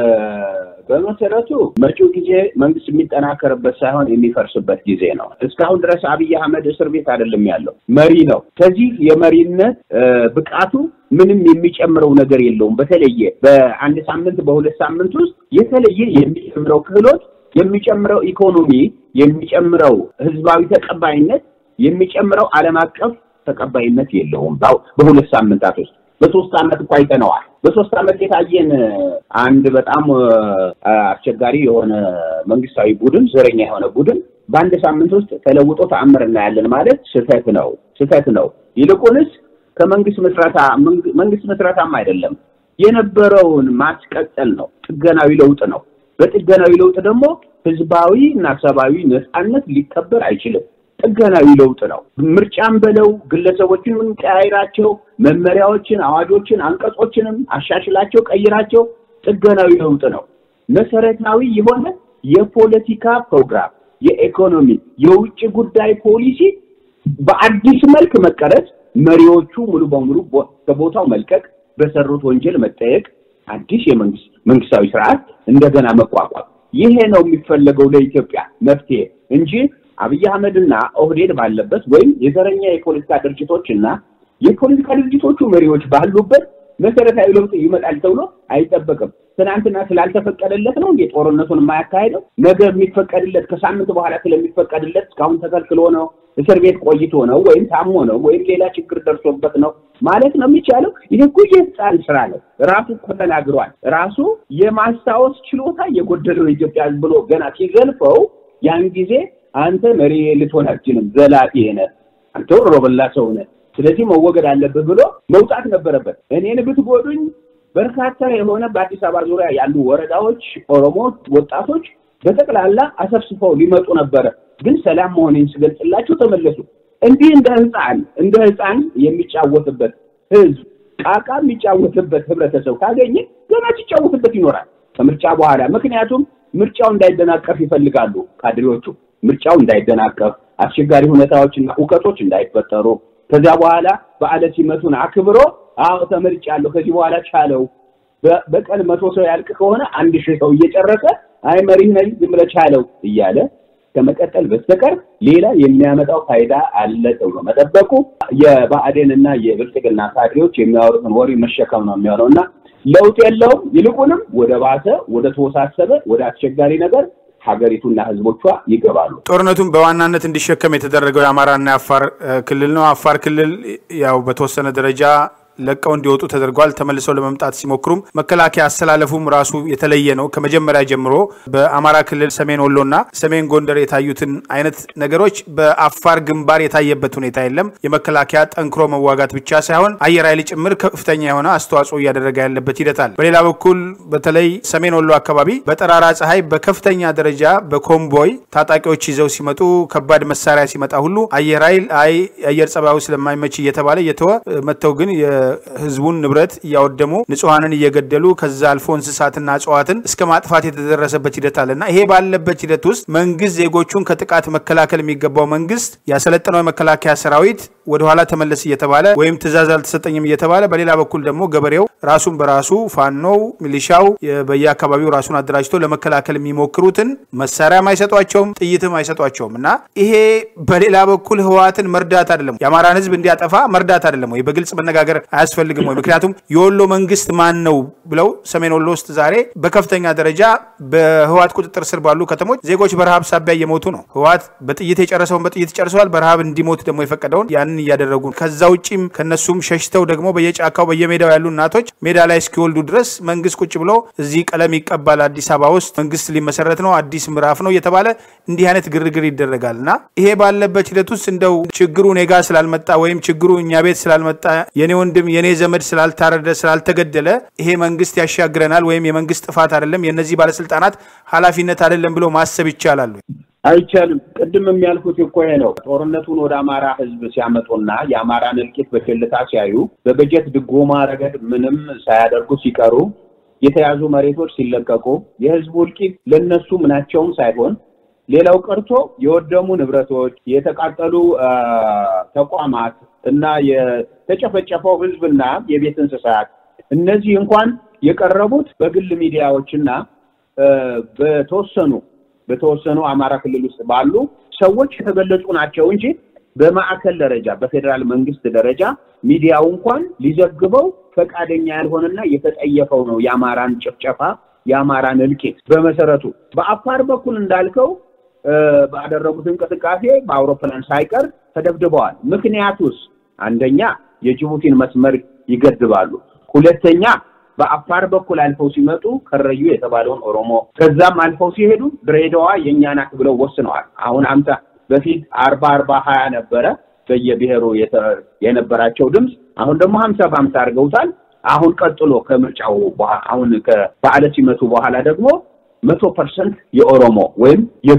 በመሰረቱ መጪው ጊዜ መንግስት የሚጠናከርበት ሳይሆን የሚፈርስበት ጊዜ ነው። እስካሁን ድረስ አብይ አህመድ እስር ቤት አይደለም ያለው፣ መሪ ነው። ከዚህ የመሪነት ብቃቱ ምንም የሚጨምረው ነገር የለውም። በተለየ በአንድ ሳምንት በሁለት ሳምንት ውስጥ የተለየ የሚጨምረው ክህሎት የሚጨምረው ኢኮኖሚ የሚጨምረው ህዝባዊ ተቀባይነት የሚጨምረው ዓለም አቀፍ ተቀባይነት የለውም። በሁለት ሳምንታት ውስጥ በሶስት ዓመት እኮ አይተነዋል። በሶስት ዓመት የታየን አንድ በጣም አስቸጋሪ የሆነ መንግስታዊ ቡድን፣ ዘረኛ የሆነ ቡድን በአንድ ሳምንት ውስጥ ተለውጦ ተአምር እናያለን ማለት ስህተት ነው፣ ስህተት ነው። ይልቁንስ ከመንግስት ምስረታ መንግስት ምስረታም አይደለም የነበረውን ማስቀጠል ነው፣ ጥገናዊ ለውጥ ነው። በጥገናዊ ለውጥ ደግሞ ህዝባዊ እና ሰብአዊ ነፃነት ሊከበር አይችልም። ጥገናዊ ለውጥ ነው። ምርጫም በለው ግለሰቦችን ቀያይራቸው፣ መመሪያዎችን፣ አዋጆችን፣ አንቀጾችንም አሻሽላቸው፣ ቀይራቸው ጥገናዊ ለውጥ ነው። መሰረታዊ የሆነ የፖለቲካ ፕሮግራም፣ የኢኮኖሚ፣ የውጭ ጉዳይ ፖሊሲ በአዲስ መልክ መቀረጽ፣ መሪዎቹ ሙሉ በሙሉ ከቦታው መልቀቅ፣ በሰሩት ወንጀል መጠየቅ፣ አዲስ የመንግስት መንግስታዊ ስርዓት እንደገና መቋቋም ይሄ ነው የሚፈለገው ለኢትዮጵያ መፍትሄ እንጂ አብይ አህመድና ኦህዴድ ባለበት ወይም የዘረኛ የፖለቲካ ድርጅቶች እና የፖለቲካ ድርጅቶቹ መሪዎች ባሉበት መሰረታዊ ለውጥ ይመጣል ተብሎ አይጠበቅም። ትናንትና ስላልተፈቀደለት ነው እንዴ ጦርነቱን የማያካሄደው? ነገ የሚፈቀድለት ከሳምንት በኋላ ስለሚፈቀድለት እስካሁን ተከልክሎ ነው? እስር ቤት ቆይቶ ነው? ወይም ታሞ ነው? ወይም ሌላ ችግር ደርሶበት ነው ማለት ነው የሚቻለው? ይህ እኮ የህፃን ስራ ነው። ራሱ እኮ ተናግሯል። ራሱ የማስታወስ ችሎታ የጎደለው ኢትዮጵያ ብሎ ገና ሲዘልፈው ያን ጊዜ አንተ መሪ ልትሆን አትችልም፣ ዘላቂ ነህ፣ አንተ ወሮበላ ሰው ነህ፣ ስለዚህ መወገድ አለብህ ብሎ መውጣት ነበረበት። እኔን ብትጎዱኝ በርካታ የሆነ በአዲስ አበባ ዙሪያ ያሉ ወረዳዎች ኦሮሞ ወጣቶች በጠቅላላ አሰብስበው ሊመጡ ነበረ። ግን ሰላም መሆኔን ስገልጽላቸው ተመለሱ። እንዲህ እንደ ህፃን እንደ ህፃን የሚጫወትበት ህዝብ ቃቃ የሚጫወትበት ህብረተሰብ ካገኘ ገና ሲጫወትበት ይኖራል ከምርጫ በኋላ። ምክንያቱም ምርጫው እንዳይደናቀፍ ይፈልጋሉ ካድሬዎቹ። ምርጫው እንዳይደናቀፍ፣ አስቸጋሪ ሁኔታዎችና እውቀቶች እንዳይፈጠሩ ከዚያ በኋላ በዓለ ሲመቱን አክብሮ አዎ ተመርጫለሁ፣ ከዚህ በኋላ ቻለው። በቀን መቶ ሰው ያልቅ ከሆነ አንድ ሺህ ሰው እየጨረሰ አይ መሪህ ነኝ ዝም ብለህ ቻለው እያለ ከመቀጠል በስተቀር ሌላ የሚያመጣው ፋይዳ አለ ተብሎ መጠበቁ የብአዴን እና የብልጽግና ካድሬዎች የሚያወሩትን ወሬ መሸከም ነው የሚሆነው እና ለውጥ የለውም። ይልቁንም ወደ ባሰ፣ ወደ ተወሳሰበ፣ ወደ አስቸጋሪ ነገር ሀገሪቱና ህዝቦቿ ይገባሉ። ጦርነቱን በዋናነት እንዲሸከም የተደረገው የአማራና የአፋር ክልል ነው። አፋር ክልል ያው በተወሰነ ደረጃ ለቀው እንዲወጡ ተደርጓል። ተመልሰው ለመምጣት ሲሞክሩም መከላከያ አስተላለፉም ራሱ የተለየ ነው። ከመጀመሪያ ጀምሮ በአማራ ክልል ሰሜን ወሎና ሰሜን ጎንደር የታዩትን አይነት ነገሮች በአፋር ግንባር የታየበት ሁኔታ የለም። የመከላከያ ጠንክሮ መዋጋት ብቻ ሳይሆን አየር ኃይል ጭምር ከፍተኛ የሆነ አስተዋጽኦ እያደረገ ያለበት ሂደት አለ። በሌላ በኩል በተለይ ሰሜን ወሎ አካባቢ በጠራራ ፀሐይ በከፍተኛ ደረጃ በኮምቦይ ታጣቂዎች ይዘው ሲመጡ ከባድ መሳሪያ ሲመጣ ሁሉ አየር ኃይል አይ አየር ጸባዩ ስለማይመች እየተባለ እየተወ መጥተው ግን ህዝቡን ንብረት እያወደሙ ንጹሐንን እየገደሉ ከዛ አልፎ እንስሳትና እጽዋትን እስከ ማጥፋት የተደረሰበት ሂደት አለና ይሄ ባለበት ሂደት ውስጥ መንግስት ዜጎቹን ከጥቃት መከላከል የሚገባው መንግስት ያሰለጠነው የመከላከያ ሰራዊት ወደኋላ ተመለስ እየተባለ ወይም ትእዛዝ አልተሰጠኝም እየተባለ በሌላ በኩል ደግሞ ገበሬው ራሱን በራሱ ፋኖው፣ ሚሊሻው በየአካባቢው ራሱን አደራጅቶ ለመከላከል የሚሞክሩትን መሳሪያም አይሰጧቸውም፣ ጥይትም አይሰጧቸውም እና ይሄ በሌላ በኩል ህወሓትን መርዳት አይደለም፣ የአማራን ህዝብ እንዲያጠፋ መርዳት አይደለም ወይ? በግልጽ መነጋገር አያስፈልግም ወይ? ምክንያቱም የወሎ መንግስት ማን ነው ብለው ሰሜን ወሎ ውስጥ ዛሬ በከፍተኛ ደረጃ በህወሓት ቁጥጥር ስር ባሉ ከተሞች ዜጎች በረሃብ ሳቢያ እየሞቱ ነው። ህወሓት በጥይት የጨረሰውን በጥይት ጨርሰዋል። በረሃብ እንዲሞት ደግሞ የፈቀደውን ያንን እያደረጉ ነው። ከዛ ውጭም ከነሱም ሸሽተው ደግሞ በየጫካው በየሜዳው ያሉ እናቶች ሜዳ ላይ እስኪወልዱ ድረስ መንግስት ቁጭ ብሎ እዚህ ቀለም ይቀባል፣ አዲስ አበባ ውስጥ መንግስት ሊመሰረት ነው፣ አዲስ ምዕራፍ ነው እየተባለ እንዲህ አይነት ግርግር ይደረጋል እና ይሄ ባለበት ሂደት ውስጥ እንደው ችግሩ እኔ ጋ ስላልመጣ ወይም ችግሩ እኛ ቤት ስላልመጣ የኔ ወንድም የኔ ዘመድ ስላልታረደ ስላልተገደለ ይሄ መንግስት ያሻግረናል ወይም የመንግስት ጥፋት አይደለም የእነዚህ ባለስልጣናት ኃላፊነት አይደለም ብሎ ማሰብ ይቻላሉ? አይቻልም። ቅድም የሚያልኩት እኮ ይሄ ነው። ጦርነቱን ወደ አማራ ህዝብ ሲያመጡና የአማራን እልቂት በቸልታ ሲያዩ በበጀት ድጎማ ረገድ ምንም ሳያደርጉ ሲቀሩ የተያዙ መሬቶች ሲለቀቁ የህዝቡ እልቂት ለነሱ ምናቸውም ሳይሆን ሌላው ቀርቶ የወደሙ ንብረቶች፣ የተቃጠሉ ተቋማት እና የተጨፈጨፈው ህዝብና የቤት እንስሳት እነዚህ እንኳን የቀረቡት በግል ሚዲያዎችና በተወሰኑ በተወሰኑ አማራ ክልል ውስጥ ባሉ ሰዎች የተገለጹ ናቸው እንጂ በማዕከል ደረጃ በፌዴራል መንግስት ደረጃ ሚዲያው እንኳን ሊዘግበው ፈቃደኛ ያልሆነና የተጠየፈው ነው የአማራን ጭፍጨፋ የአማራን እልቂት። በመሰረቱ በአፋር በኩል እንዳልከው ባደረጉት እንቅስቃሴ በአውሮፕላን ሳይቀር ተደብድበዋል። ምክንያቱስ አንደኛ የጅቡቲን መስመር ይገድባሉ፣ ሁለተኛ በአፋር በኩል አልፈው ሲመጡ ከረዩ የተባለውን ኦሮሞ ከዛም አልፈው ሲሄዱ ድሬዳዋ የእኛ ናት ብለው ወስነዋል። አሁን አምሳ በፊት አርባ አርባ ሀያ ነበረ በየብሔሩ የነበራቸው ድምፅ። አሁን ደግሞ ሀምሳ በሀምሳ አድርገውታል። አሁን ቀጥሎ ከምርጫው አሁን ከበዓለ ሲመቱ በኋላ ደግሞ መቶ ፐርሰንት የኦሮሞ ወይም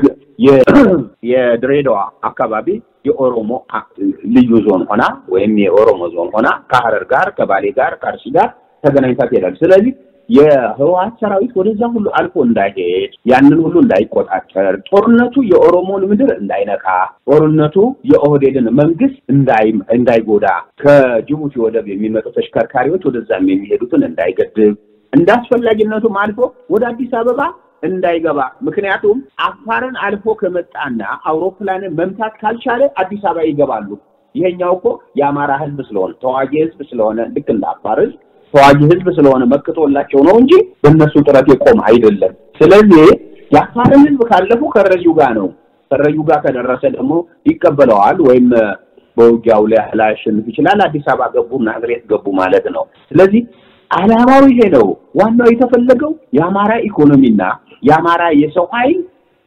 የድሬዳዋ አካባቢ የኦሮሞ ልዩ ዞን ሆና ወይም የኦሮሞ ዞን ሆና ከሀረር ጋር ከባሌ ጋር ከአርሲ ጋር ተገናኝታ ትሄዳለች። ስለዚህ የህወሀት ሰራዊት ወደዛ ሁሉ አልፎ እንዳይሄድ ያንን ሁሉ እንዳይቆጣጠር፣ ጦርነቱ የኦሮሞን ምድር እንዳይነካ፣ ጦርነቱ የኦህዴድን መንግስት እንዳይጎዳ፣ ከጅቡቲ ወደብ የሚመጡ ተሽከርካሪዎች ወደዛም የሚሄዱትን እንዳይገድብ፣ እንደ አስፈላጊነቱም አልፎ ወደ አዲስ አበባ እንዳይገባ። ምክንያቱም አፋርን አልፎ ከመጣና አውሮፕላንን መምታት ካልቻለ አዲስ አበባ ይገባሉ። ይሄኛው እኮ የአማራ ህዝብ ስለሆነ ተዋጊ ህዝብ ስለሆነ ልክ እንደ አፋር ህዝብ ተዋጊ ህዝብ ስለሆነ መክቶላቸው ነው እንጂ በእነሱ ጥረት የቆም አይደለም። ስለዚህ የአፋርን ህዝብ ካለፉ ከረዩ ጋር ነው። ከረዩ ጋር ከደረሰ ደግሞ ይቀበለዋል ወይም በውጊያው ላይ ላያሸንፍ ይችላል። አዲስ አበባ ገቡ፣ ናዝሬት ገቡ ማለት ነው። ስለዚህ አላማው ይሄ ነው። ዋናው የተፈለገው የአማራ ኢኮኖሚና የአማራ የሰው ኃይል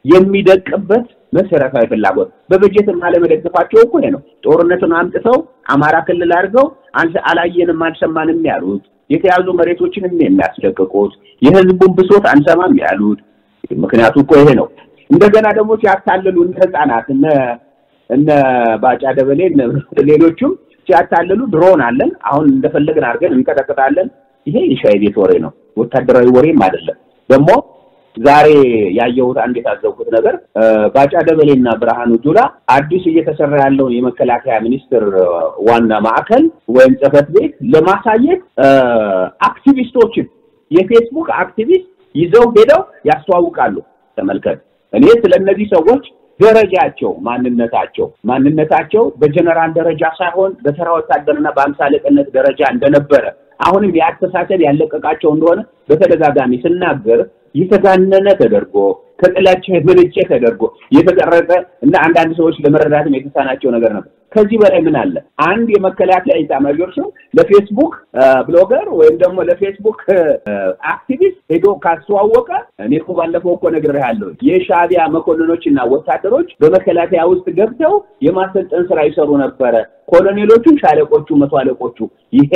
የሚደቅበት መሰረታዊ ፍላጎት በበጀትም አለመደገፋቸው እኮ ይሄ ነው። ጦርነቱን አምጥተው አማራ ክልል አድርገው አላየንም አልሰማንም ያሉት የተያዙ መሬቶችንም የሚያስለቅቁት የህዝቡን ብሶት አንሰማም ያሉት ምክንያቱ እኮ ይሄ ነው። እንደገና ደግሞ ሲያታልሉ እነ ህፃናት እነ እነ ባጫ ደበሌ ሌሎቹም ሲያታልሉ ድሮን አለን አሁን እንደፈለግን አድርገን እንቀጠቅጣለን። ይሄ የሻይ ቤት ወሬ ነው፣ ወታደራዊ ወሬም አይደለም። ደግሞ ዛሬ ያየሁት አንድ የታዘብኩት ነገር ባጫ ደበሌና ብርሃኑ ጁላ አዲስ እየተሰራ ያለውን የመከላከያ ሚኒስቴር ዋና ማዕከል ወይም ጽህፈት ቤት ለማሳየት አክቲቪስቶችን የፌስቡክ አክቲቪስት ይዘው ሄደው ያስተዋውቃሉ። ተመልከት። እኔ ስለ እነዚህ ሰዎች ደረጃቸው ማንነታቸው ማንነታቸው በጀነራል ደረጃ ሳይሆን በተራ ወታደርና በአምሳ አለቅነት ደረጃ እንደነበረ አሁንም የአስተሳሰብ ያለቀቃቸው እንደሆነ በተደጋጋሚ ስናገር የተጋነነ ተደርጎ ከጥላቻ የመነጨ ተደርጎ የተቀረጸ እና አንዳንድ ሰዎች ለመረዳትም የተሳናቸው ነገር ነበር። ከዚህ በላይ ምን አለ? አንድ የመከላከያ ኢታማዦር ሹም ለፌስቡክ ብሎገር ወይም ደግሞ ለፌስቡክ አክቲቪስት ሄዶ ካስተዋወቀ እኔ እኮ ባለፈው እኮ ነግሬሃለሁ። የሻዕቢያ መኮንኖች እና ወታደሮች በመከላከያ ውስጥ ገብተው የማሰልጠን ስራ ይሰሩ ነበረ። ኮሎኔሎቹ፣ ሻለቆቹ፣ መቶ አለቆቹ ይሄ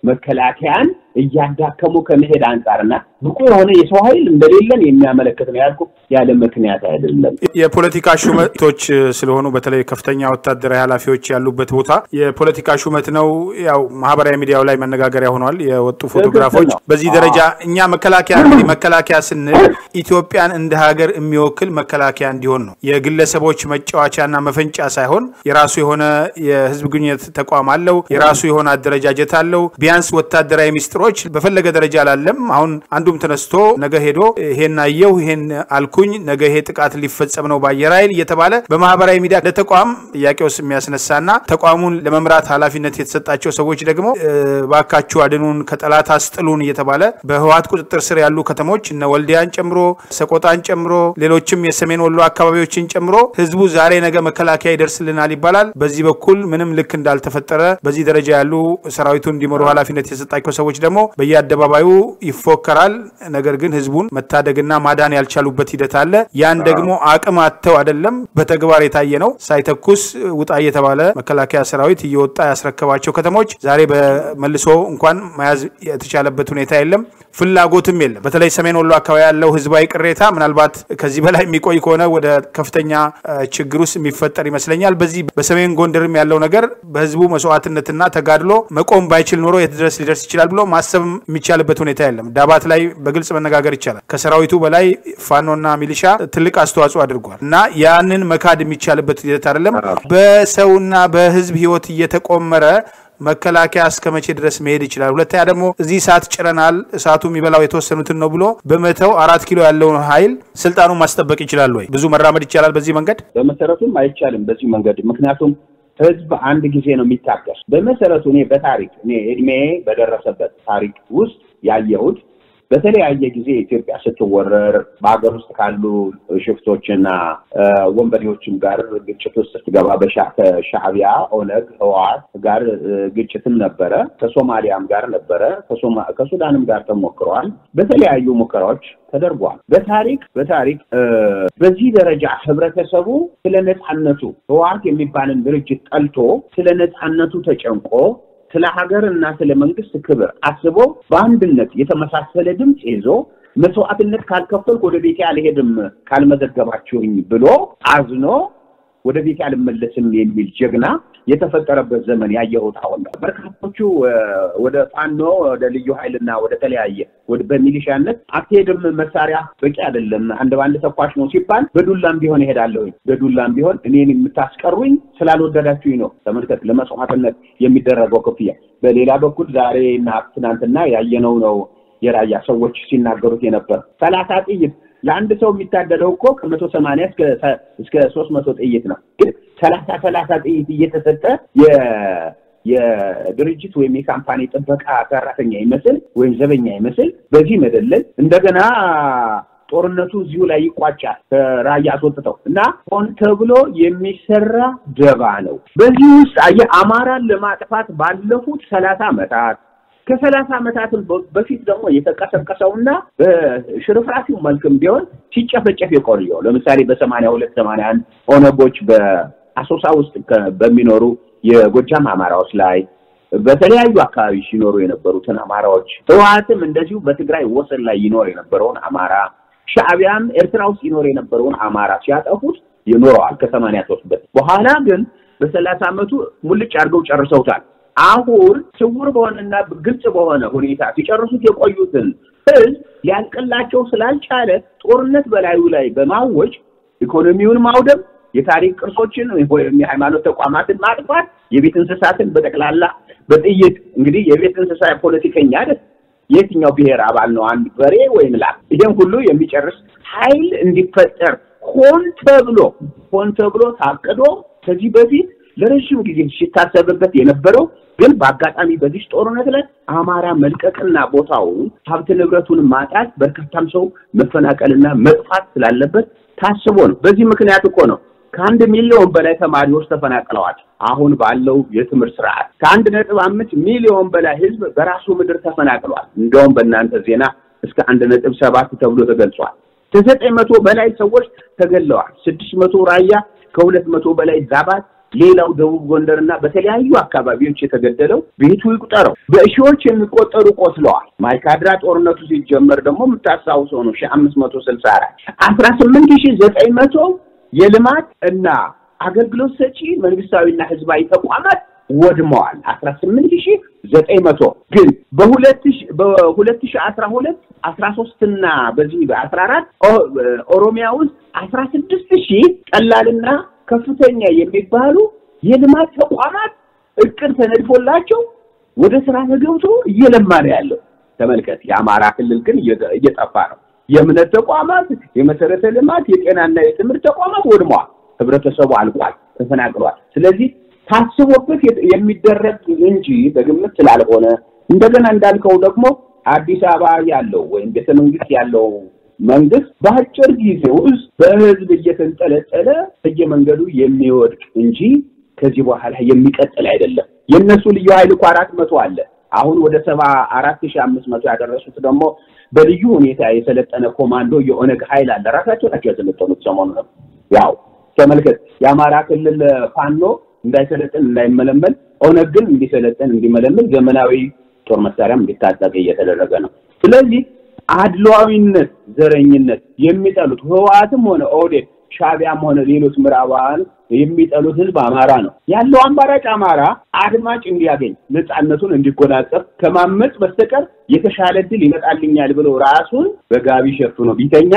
መከላከያን እያዳከሙ ከመሄድ አንጻርና ብቁ የሆነ የሰው ኃይል እንደሌለን የሚያመለክት ነው ያልኩ ያለ ምክንያት አይደለም። የፖለቲካ ሹመቶች ስለሆኑ በተለይ ከፍተኛ ወታደራዊ ኃላፊዎች ያሉበት ቦታ የፖለቲካ ሹመት ነው። ያው ማህበራዊ ሚዲያው ላይ መነጋገሪያ ሆኗል የወጡ ፎቶግራፎች። በዚህ ደረጃ እኛ መከላከያ እንግዲህ መከላከያ ስንል ኢትዮጵያን እንደ ሀገር የሚወክል መከላከያ እንዲሆን ነው። የግለሰቦች መጫወቻና መፈንጫ ሳይሆን የራሱ የሆነ የህዝብ ግንኙነት ተቋም አለው። የራሱ የሆነ አደረጃጀት አለው። ቢያንስ ወታደራዊ ሚስጥሮች በፈለገ ደረጃ አላለም። አሁን አንዱም ተነስቶ ነገ ሄዶ ይሄን አየሁ ይሄን አልኩኝ ነገ ይሄ ጥቃት ሊፈጸም ነው በአየር ኃይል እየተባለ በማህበራዊ ሚዲያ ለተቋም ጥያቄ ውስጥ የሚያስነሳና ተቋሙን ለመምራት ኃላፊነት የተሰጣቸው ሰዎች ደግሞ ባካችሁ አድኑን ከጠላት አስጥሉን እየተባለ በህወሓት ቁጥጥር ስር ያሉ ከተሞች እነ ወልዲያን ጨምሮ ሰቆጣን ጨምሮ ሌሎችም የሰሜን ወሎ አካባቢዎችን ጨምሮ ህዝቡ ዛሬ ነገ መከላከያ ይደርስልናል ይባላል። በዚህ በኩል ምንም ልክ እንዳልተፈጠረ በዚህ ደረጃ ያሉ ሰራዊቱን እንዲመሩ ኃላፊነት የተሰጣቸው ሰዎች ደግሞ በየአደባባዩ ይፎከራል። ነገር ግን ህዝቡን መታደግና ማዳን ያልቻሉበት ሂደት አለ። ያን ደግሞ አቅም አጥተው አይደለም፣ በተግባር የታየ ነው። ሳይተኩስ ውጣ እየተባለ መከላከያ ሰራዊት እየወጣ ያስረከባቸው ከተሞች ዛሬ በመልሶ እንኳን መያዝ የተቻለበት ሁኔታ የለም፣ ፍላጎትም የለም። በተለይ ሰሜን ወሎ አካባቢ ያለው ህዝባዊ ቅሬታ ምናልባት ከዚህ በላይ የሚቆይ ከሆነ ወደ ከፍተኛ ችግር ውስጥ የሚፈጠር ይመስለኛል። በዚህ በሰሜን ጎንደርም ያለው ነገር በህዝቡ መስዋዕትነትና ተጋድሎ መቆም ባይችል ኖሮ የት ድረስ ሊደርስ ይችላል ብሎ ማሰብ የሚቻልበት ሁኔታ የለም። ዳባት ላይ በግልጽ መነጋገር ይቻላል። ከሰራዊቱ በላይ ፋኖና ሚሊሻ ትልቅ አስተዋጽኦ አድርጓል እና ያንን መካድ የሚቻልበት ሂደት አይደለም። በሰውና በህዝብ ህይወት እየተቆመረ መከላከያ እስከ መቼ ድረስ መሄድ ይችላል? ሁለተኛ ደግሞ እዚህ እሳት ጭረናል፣ እሳቱ የሚበላው የተወሰኑትን ነው ብሎ በመተው አራት ኪሎ ያለውን ኃይል ስልጣኑን ማስጠበቅ ይችላል ወይ? ብዙ መራመድ ይቻላል በዚህ መንገድ? በመሰረቱም አይቻልም በዚህ መንገድ ምክንያቱም ህዝብ አንድ ጊዜ ነው የሚታገስ። በመሰረቱ እኔ በታሪክ እኔ እድሜ በደረሰበት ታሪክ ውስጥ ያየሁት በተለያየ ጊዜ ኢትዮጵያ ስትወረር በሀገር ውስጥ ካሉ ሽፍቶችና ወንበዴዎችም ጋር ግጭት ውስጥ ስትገባ ከሻዕቢያ፣ ኦነግ፣ ህወሓት ጋር ግጭትም ነበረ። ከሶማሊያም ጋር ነበረ። ከሱዳንም ጋር ተሞክረዋል። በተለያዩ ሙከራዎች ተደርጓል። በታሪክ በታሪክ በዚህ ደረጃ ህብረተሰቡ ስለ ነፃነቱ ህወሓት የሚባልን ድርጅት ጠልቶ ስለ ነፃነቱ ተጨንቆ ስለ ሀገር እና ስለ መንግስት ክብር አስቦ በአንድነት የተመሳሰለ ድምፅ ይዞ መስዋዕትነት ካልከፈልኩ ወደ ቤቴ አልሄድም ካልመዘገባችሁኝ ብሎ አዝኖ ወደ ቤቴ አልመለስም የሚል ጀግና የተፈጠረበት ዘመን ያየሁት አሁን ነው። በርካቶቹ ወደ ፋኖ ወደ ልዩ ኃይልና ወደ ተለያየ በሚሊሻነት አትሄድም፣ መሳሪያ በቂ አይደለም፣ አንድ በአንድ ተኳሽ ነው ሲባል በዱላም ቢሆን እሄዳለሁኝ፣ በዱላም ቢሆን እኔን የምታስቀሩኝ ስላልወደዳችሁኝ ነው። ተመልከት፣ ለመስዋዕትነት የሚደረገው ክፍያ። በሌላ በኩል ዛሬ እና ትናንትና ያየነው ነው የራያ ሰዎች ሲናገሩት የነበር ሰላሳ ጥይት ለአንድ ሰው የሚታደለው እኮ ከመቶ ሰማንያ እስከ ሶስት መቶ ጥይት ነው። ግን ሰላሳ ሰላሳ ጥይት እየተሰጠ የድርጅት ወይም የካምፓኒ ጥበቃ ሰራተኛ ይመስል ወይም ዘበኛ ይመስል በዚህ መደለል እንደገና ጦርነቱ እዚሁ ላይ ይቋጫል። ከራያ አስወጥተው እና ሆን ተብሎ የሚሰራ ደባ ነው። በዚህ ውስጥ አየህ አማራን ለማጥፋት ባለፉት ሰላሳ ዓመታት ከሰላሳ ዓመታትም በፊት ደግሞ የተቀሰቀሰውና በሽርፍራፊው መልክም ቢሆን ሲጨፈጨፍ የቆየው ለምሳሌ በሰማንያ ሁለት ሰማንያ አንድ ኦነጎች በአሶሳ ውስጥ በሚኖሩ የጎጃም አማራዎች ላይ በተለያዩ አካባቢ ሲኖሩ የነበሩትን አማራዎች ህወሓትም እንደዚሁ በትግራይ ወሰን ላይ ይኖር የነበረውን አማራ ሻዕቢያም ኤርትራ ውስጥ ይኖር የነበረውን አማራ ሲያጠፉት ይኖረዋል ከሰማንያ ሶስት በፊት በኋላ ግን በሰላሳ ዓመቱ ሙልጭ አድርገው ጨርሰውታል። አሁን ስውር በሆነና ግልጽ በሆነ ሁኔታ ሲጨርሱት የቆዩትን ህዝብ ሊያልቅላቸው ስላልቻለ ጦርነት በላዩ ላይ በማወጅ ኢኮኖሚውን ማውደም፣ የታሪክ ቅርሶችን ወይም የሃይማኖት ተቋማትን ማጥፋት፣ የቤት እንስሳትን በጠቅላላ በጥይት እንግዲህ የቤት እንስሳ ፖለቲከኛ አይደል የትኛው ብሔር አባል ነው አንድ በሬ ወይም ላም? ይህን ሁሉ የሚጨርስ ኃይል እንዲፈጠር ሆን ተብሎ ሆን ተብሎ ታቅዶ ከዚህ በፊት ለረዥም ጊዜ ሲታሰብበት የነበረው ግን በአጋጣሚ በዚህ ጦርነት ላይ አማራ መልቀቅና ቦታውን ሀብት ንብረቱን ማጣት በርካታም ሰው መፈናቀልና መጥፋት ስላለበት ታስቦ ነው። በዚህ ምክንያት እኮ ነው ከአንድ ሚሊዮን በላይ ተማሪዎች ተፈናቅለዋል። አሁን ባለው የትምህርት ስርዓት ከአንድ ነጥብ አምስት ሚሊዮን በላይ ህዝብ በራሱ ምድር ተፈናቅሏል። እንደውም በእናንተ ዜና እስከ አንድ ነጥብ ሰባት ተብሎ ተገልጿል። ከዘጠኝ መቶ በላይ ሰዎች ተገለዋል። ስድስት መቶ ራያ፣ ከሁለት መቶ በላይ ዛባት፣ ሌላው ደቡብ ጎንደር እና በተለያዩ አካባቢዎች የተገደለው ቤቱ ይቁጠረው። በሺዎች የሚቆጠሩ ቆስለዋል። ማይካድራ ጦርነቱ ሲጀመር ደግሞ የምታስታውሰው ነው ሺህ አምስት መቶ ስልሳ አራት አስራ ስምንት ሺህ ዘጠኝ መቶ የልማት እና አገልግሎት ሰጪ መንግስታዊና ህዝባዊ ተቋማት ወድመዋል። አስራ ስምንት ሺህ ዘጠኝ መቶ ግን በሁለት በሁለት ሺህ አስራ ሁለት አስራ ሶስት እና በዚህ በአስራ አራት ኦሮሚያ ውስጥ አስራ ስድስት ሺህ ቀላልና ከፍተኛ የሚባሉ የልማት ተቋማት እቅድ ተነድፎላቸው ወደ ስራ ተገብቶ እየለማ ነው ያለው። ተመልከት። የአማራ ክልል ግን እየጠፋ ነው። የእምነት ተቋማት፣ የመሰረተ ልማት፣ የጤናና የትምህርት ተቋማት ወድመዋል። ህብረተሰቡ አልቋል፣ ተፈናቅሏል። ስለዚህ ታስቦበት የሚደረግ እንጂ በግምት ስላልሆነ እንደገና እንዳልከው ደግሞ አዲስ አበባ ያለው ወይም ቤተ መንግስት ያለው መንግስት በአጭር ጊዜ ውስጥ በህዝብ እየተንጠለጠለ በየመንገዱ የሚወድቅ እንጂ ከዚህ በኋላ የሚቀጥል አይደለም። የእነሱ ልዩ ኃይል እኮ አራት መቶ አለ። አሁን ወደ ሰባ አራት ሺህ አምስት መቶ ያደረሱት ደግሞ በልዩ ሁኔታ የሰለጠነ ኮማንዶ የኦነግ ኃይል አለ። ራሳቸው ናቸው የሰለጠኑት። ሰሞኑ ነው ያው ተመልከት። የአማራ ክልል ፋኖ እንዳይሰለጥን እንዳይመለመል፣ ኦነግ ግን እንዲሰለጥን እንዲመለመል ዘመናዊ ጦር መሳሪያም እንዲታጠቅ እየተደረገ ነው። ስለዚህ አድሏዊነት፣ ዘረኝነት የሚጠሉት ህወሓትም ሆነ ኦህዴድ ሻዕቢያም ሆነ ሌሎች ምዕራባውያን የሚጠሉት ህዝብ አማራ ነው ያለው። አማራጭ አማራ አድማጭ እንዲያገኝ ነፃነቱን እንዲጎናጸፍ ከማመፅ በስተቀር የተሻለ ድል ይመጣልኛል ብሎ ራሱን በጋቢ ሸፍኖ ቢተኛ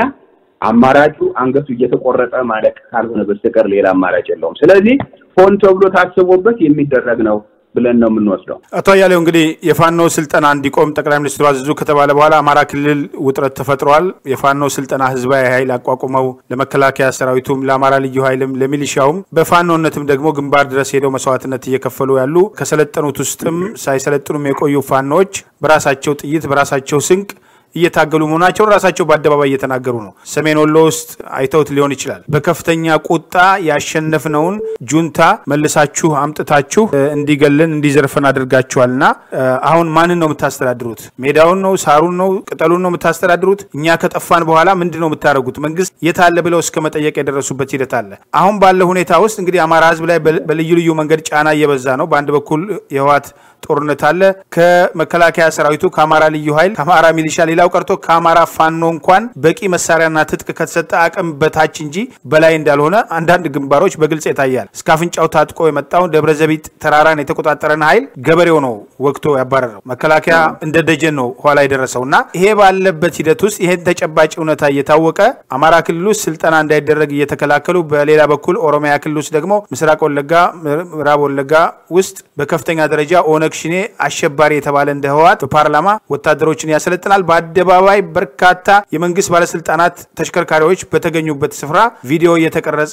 አማራጩ አንገቱ እየተቆረጠ ማለቅ ካልሆነ በስተቀር ሌላ አማራጭ የለውም። ስለዚህ ሆን ተብሎ ታስቦበት የሚደረግ ነው ብለን ነው የምንወስደው። አቶ አያሌው እንግዲህ የፋኖ ስልጠና እንዲቆም ጠቅላይ ሚኒስትሩ አዘዙ ከተባለ በኋላ አማራ ክልል ውጥረት ተፈጥሯል። የፋኖ ስልጠና ህዝባዊ ኃይል አቋቁመው ለመከላከያ ሰራዊቱም፣ ለአማራ ልዩ ኃይልም፣ ለሚሊሻውም በፋኖነትም ደግሞ ግንባር ድረስ ሄደው መስዋዕትነት እየከፈሉ ያሉ ከሰለጠኑት ውስጥም ሳይሰለጥኑም የቆዩ ፋኖዎች በራሳቸው ጥይት በራሳቸው ስንቅ እየታገሉ መሆናቸውን ራሳቸው በአደባባይ እየተናገሩ ነው። ሰሜን ወሎ ውስጥ አይተውት ሊሆን ይችላል። በከፍተኛ ቁጣ ያሸነፍነውን ጁንታ መልሳችሁ አምጥታችሁ እንዲገልን እንዲዘርፈን አድርጋችኋልና አሁን ማንን ነው የምታስተዳድሩት? ሜዳውን ነው? ሳሩን ነው? ቅጠሉን ነው የምታስተዳድሩት? እኛ ከጠፋን በኋላ ምንድን ነው የምታደርጉት? መንግስት የት አለ ብለው እስከ መጠየቅ የደረሱበት ሂደት አለ። አሁን ባለ ሁኔታ ውስጥ እንግዲህ አማራ ህዝብ ላይ በልዩ ልዩ መንገድ ጫና እየበዛ ነው። በአንድ በኩል የህወሓት ጦርነት አለ። ከመከላከያ ሰራዊቱ፣ ከአማራ ልዩ ኃይል፣ ከአማራ ሚሊሻ ሌላው ቀርቶ ከአማራ ፋኖ እንኳን በቂ መሳሪያና ትጥቅ ከተሰጠ አቅም በታች እንጂ በላይ እንዳልሆነ አንዳንድ ግንባሮች በግልጽ ይታያል። እስከ አፍንጫው ታጥቆ የመጣውን ደብረ ዘቢጥ ተራራን የተቆጣጠረን ኃይል ገበሬው ነው ወቅቶ ያባረረው። መከላከያ እንደ ደጀን ነው ኋላ የደረሰው እና ይሄ ባለበት ሂደት ውስጥ ይሄን ተጨባጭ እውነታ እየታወቀ አማራ ክልል ውስጥ ስልጠና እንዳይደረግ እየተከላከሉ፣ በሌላ በኩል ኦሮሚያ ክልል ውስጥ ደግሞ ምስራቅ ወለጋ፣ ምዕራብ ወለጋ ውስጥ በከፍተኛ ደረጃ ኦነግ ሽኔ አሸባሪ የተባለ እንደ ህወሓት በፓርላማ ወታደሮችን ያሰለጥናል። በአደባባይ በርካታ የመንግስት ባለስልጣናት ተሽከርካሪዎች በተገኙበት ስፍራ ቪዲዮ እየተቀረጸ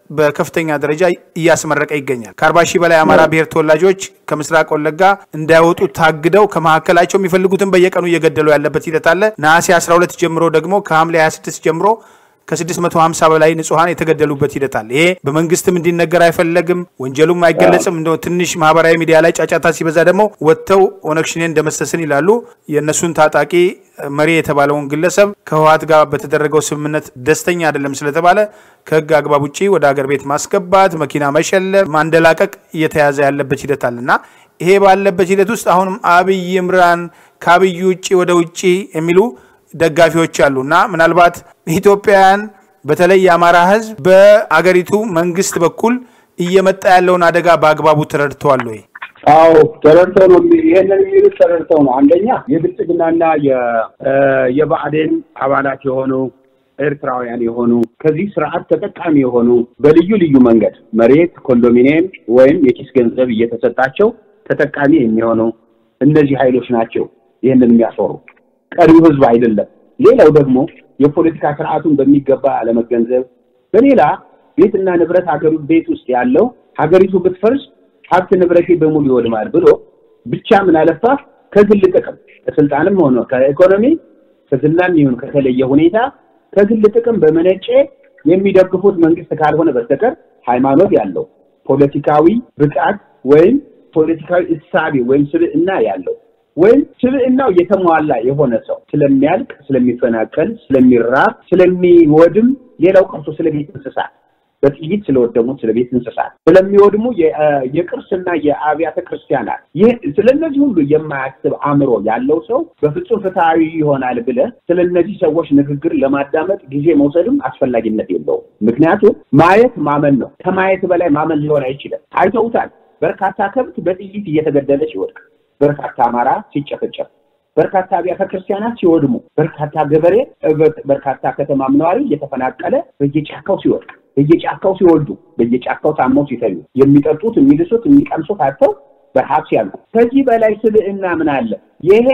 በከፍተኛ ደረጃ እያስመረቀ ይገኛል። ከአርባ ሺህ በላይ የአማራ ብሔር ተወላጆች ከምስራቅ ወለጋ እንዳይወጡ ታግደው ከመካከላቸው የሚፈልጉትን በየቀኑ እየገደሉ ያለበት ሂደት አለ። ነሐሴ 12 ጀምሮ ደግሞ ከሐምሌ 26 ጀምሮ ከ650 በላይ ንጹሐን የተገደሉበት ሂደት አለ። ይሄ በመንግስትም እንዲነገር አይፈለግም፣ ወንጀሉም አይገለጽም። እንደ ትንሽ ማህበራዊ ሚዲያ ላይ ጫጫታ ሲበዛ ደግሞ ወጥተው ኦነግ ሸኔን እንደመሰስን ይላሉ። የእነሱን ታጣቂ መሪ የተባለውን ግለሰብ ከህወሓት ጋር በተደረገው ስምምነት ደስተኛ አይደለም ስለተባለ ከህግ አግባብ ውጭ ወደ ሀገር ቤት ማስገባት፣ መኪና መሸለብ፣ ማንደላቀቅ እየተያዘ ያለበት ሂደት አለ እና ይሄ ባለበት ሂደት ውስጥ አሁንም አብይ ይምራን ከአብይ ውጭ ወደ ውጭ የሚሉ ደጋፊዎች አሉ እና ምናልባት ኢትዮጵያውያን በተለይ የአማራ ህዝብ በአገሪቱ መንግስት በኩል እየመጣ ያለውን አደጋ በአግባቡ ተረድተዋል ወይ? አዎ ተረድተው ነው። ይሄንን የሚሉት ተረድተው ነው። አንደኛ የብልጽግናና የብአዴን አባላት የሆኑ ኤርትራውያን የሆኑ ከዚህ ስርዓት ተጠቃሚ የሆኑ በልዩ ልዩ መንገድ መሬት፣ ኮንዶሚኒየም ወይም የኪስ ገንዘብ እየተሰጣቸው ተጠቃሚ የሚሆኑ እነዚህ ኃይሎች ናቸው ይህንን የሚያሰሩ ቀሪው ህዝብ አይደለም። ሌላው ደግሞ የፖለቲካ ስርዓቱን በሚገባ አለመገንዘብ፣ በሌላ ቤትና ንብረት ሀገሩ ቤት ውስጥ ያለው ሀገሪቱ ብትፈርስ ሀብት ንብረቴ በሙሉ ይወድማል ብሎ ብቻ ምን አለፋ ከግል ጥቅም ከስልጣንም ሆነ ከኢኮኖሚ ከዝናም ይሁን ከተለየ ሁኔታ ከግል ጥቅም በመነጨ የሚደግፉት መንግስት ካልሆነ በስተቀር ሃይማኖት ያለው ፖለቲካዊ ብቃት ወይም ፖለቲካዊ እሳቤ ወይም ስብዕና ያለው ወይም ስብዕናው የተሟላ የሆነ ሰው ስለሚያልቅ፣ ስለሚፈናቀል፣ ስለሚራብ፣ ስለሚወድም ሌላው ቀርቶ ስለ ቤት እንስሳት በጥይት ስለወደሙት ስለ ቤት እንስሳት ስለሚወድሙ የቅርስና የአብያተ ክርስቲያናት ይህ ስለነዚህ ሁሉ የማያስብ አእምሮ ያለው ሰው በፍጹም ፍትሐዊ ይሆናል ብለህ ስለ እነዚህ ሰዎች ንግግር ለማዳመጥ ጊዜ መውሰድም አስፈላጊነት የለውም። ምክንያቱም ማየት ማመን ነው። ከማየት በላይ ማመን ሊሆን አይችልም። አይተውታል። በርካታ ከብት በጥይት እየተገደለ ሲወድቅ፣ በርካታ አማራ ሲጨፈጨፍ፣ በርካታ አብያተ ክርስቲያናት ሲወድሙ፣ በርካታ ገበሬ፣ በርካታ ከተማም ነዋሪ እየተፈናቀለ በየጫካው ሲወድቅ በየጫካው ሲወልዱ በየጫካው ታመው ሲተኙ የሚጠጡት የሚልሱት የሚቀምሱት አጥተው በረሃብ ሲያልቁ ከዚህ በላይ ስብዕና ምን አለ? ይሄ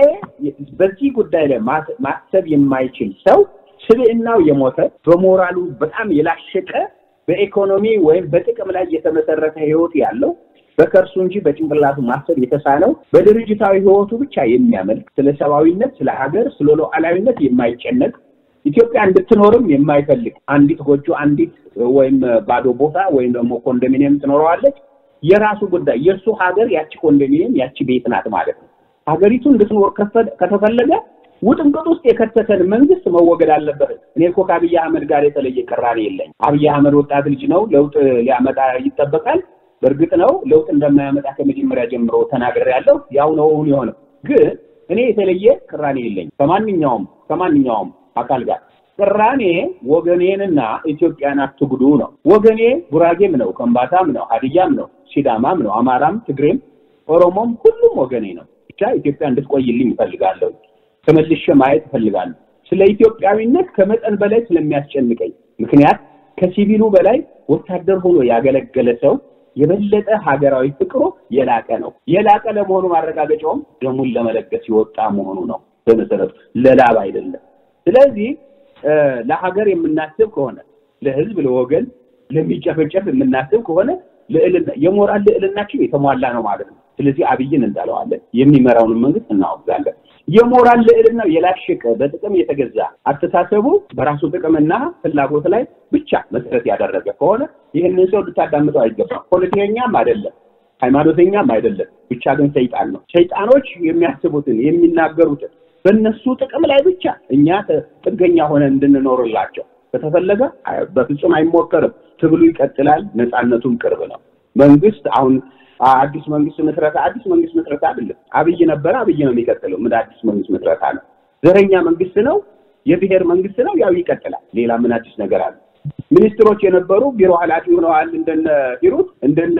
በዚህ ጉዳይ ላይ ማሰብ የማይችል ሰው ስብዕናው የሞተ በሞራሉ በጣም የላሸቀ በኢኮኖሚ ወይም በጥቅም ላይ የተመሰረተ ህይወት ያለው በከርሱ እንጂ በጭንቅላቱ ማሰብ የተሳነው በድርጅታዊ ህይወቱ ብቻ የሚያመልክ ስለ ሰብአዊነት፣ ስለ ሀገር፣ ስለ ሉዓላዊነት የማይጨነቅ ኢትዮጵያ እንድትኖርም የማይፈልግ አንዲት ጎጆ አንዲት ወይም ባዶ ቦታ ወይም ደግሞ ኮንዶሚኒየም ትኖረዋለች። የራሱ ጉዳይ የእሱ ሀገር ያቺ ኮንዶሚኒየም ያቺ ቤት ናት ማለት ነው። ሀገሪቱ እንድትኖር ከተፈለገ ውጥንቅጥ ውስጥ የከተተን መንግስት መወገድ አለበት። እኔ እኮ ከአብይ አህመድ ጋር የተለየ ቅራኔ የለኝ። አብይ አህመድ ወጣት ልጅ ነው፣ ለውጥ ሊያመጣ ይጠበቃል። በእርግጥ ነው ለውጥ እንደማያመጣ ከመጀመሪያ ጀምሮ ተናግሬያለሁ። ያው ነው የሆነው። ግን እኔ የተለየ ቅራኔ የለኝ ከማንኛውም ከማንኛውም አካል ጋር ቅራኔ ወገኔንና ኢትዮጵያን አትጉዱ ነው። ወገኔ ጉራጌም ነው፣ ከምባታም ነው፣ ሀዲያም ነው፣ ሲዳማም ነው፣ አማራም፣ ትግሬም፣ ኦሮሞም ሁሉም ወገኔ ነው። ብቻ ኢትዮጵያ እንድትቆይልኝ እፈልጋለሁ። ተመልሼ ማየት እፈልጋለሁ። ስለ ኢትዮጵያዊነት ከመጠን በላይ ስለሚያስጨንቀኝ፣ ምክንያት ከሲቪሉ በላይ ወታደር ሆኖ ያገለገለ ሰው የበለጠ ሀገራዊ ፍቅሩ የላቀ ነው። የላቀ ለመሆኑ ማረጋገጫውም ደሙን ለመለገስ የወጣ መሆኑ ነው። በመሰረቱ ለላብ አይደለም። ስለዚህ ለሀገር የምናስብ ከሆነ ለህዝብ፣ ለወገን፣ ለሚጨፈጨፍ የምናስብ ከሆነ የሞራል ልዕልናችን የተሟላ ነው ማለት ነው። ስለዚህ አብይን እንዳለዋለን፣ የሚመራውን መንግስት እናወግዛለን። የሞራል ልዕልናው የላሸቀ በጥቅም የተገዛ አስተሳሰቡ በራሱ ጥቅምና ፍላጎት ላይ ብቻ መሰረት ያደረገ ከሆነ ይህንን ሰው ልታዳምጠው አይገባም። ፖለቲከኛም አይደለም፣ ሃይማኖተኛም አይደለም። ብቻ ግን ሰይጣን ነው። ሰይጣኖች የሚያስቡትን የሚናገሩትን በእነሱ ጥቅም ላይ ብቻ እኛ ጥገኛ ሆነ እንድንኖርላቸው ከተፈለገ በፍጹም አይሞከርም። ትግሉ ይቀጥላል። ነፃነቱም ቅርብ ነው። መንግስት አሁን አዲስ መንግስት ምስረታ አዲስ መንግስት ምስረታ አይደለም። አብይ ነበረ፣ አብይ ነው የሚቀጥለው። ምን አዲስ መንግስት ምስረታ ነው? ዘረኛ መንግስት ነው፣ የብሔር መንግስት ነው። ያው ይቀጥላል። ሌላ ምን አዲስ ነገር አለ? ሚኒስትሮች የነበሩ ቢሮ ኃላፊ ሆነዋል። እንደነ ሂሩት እንደነ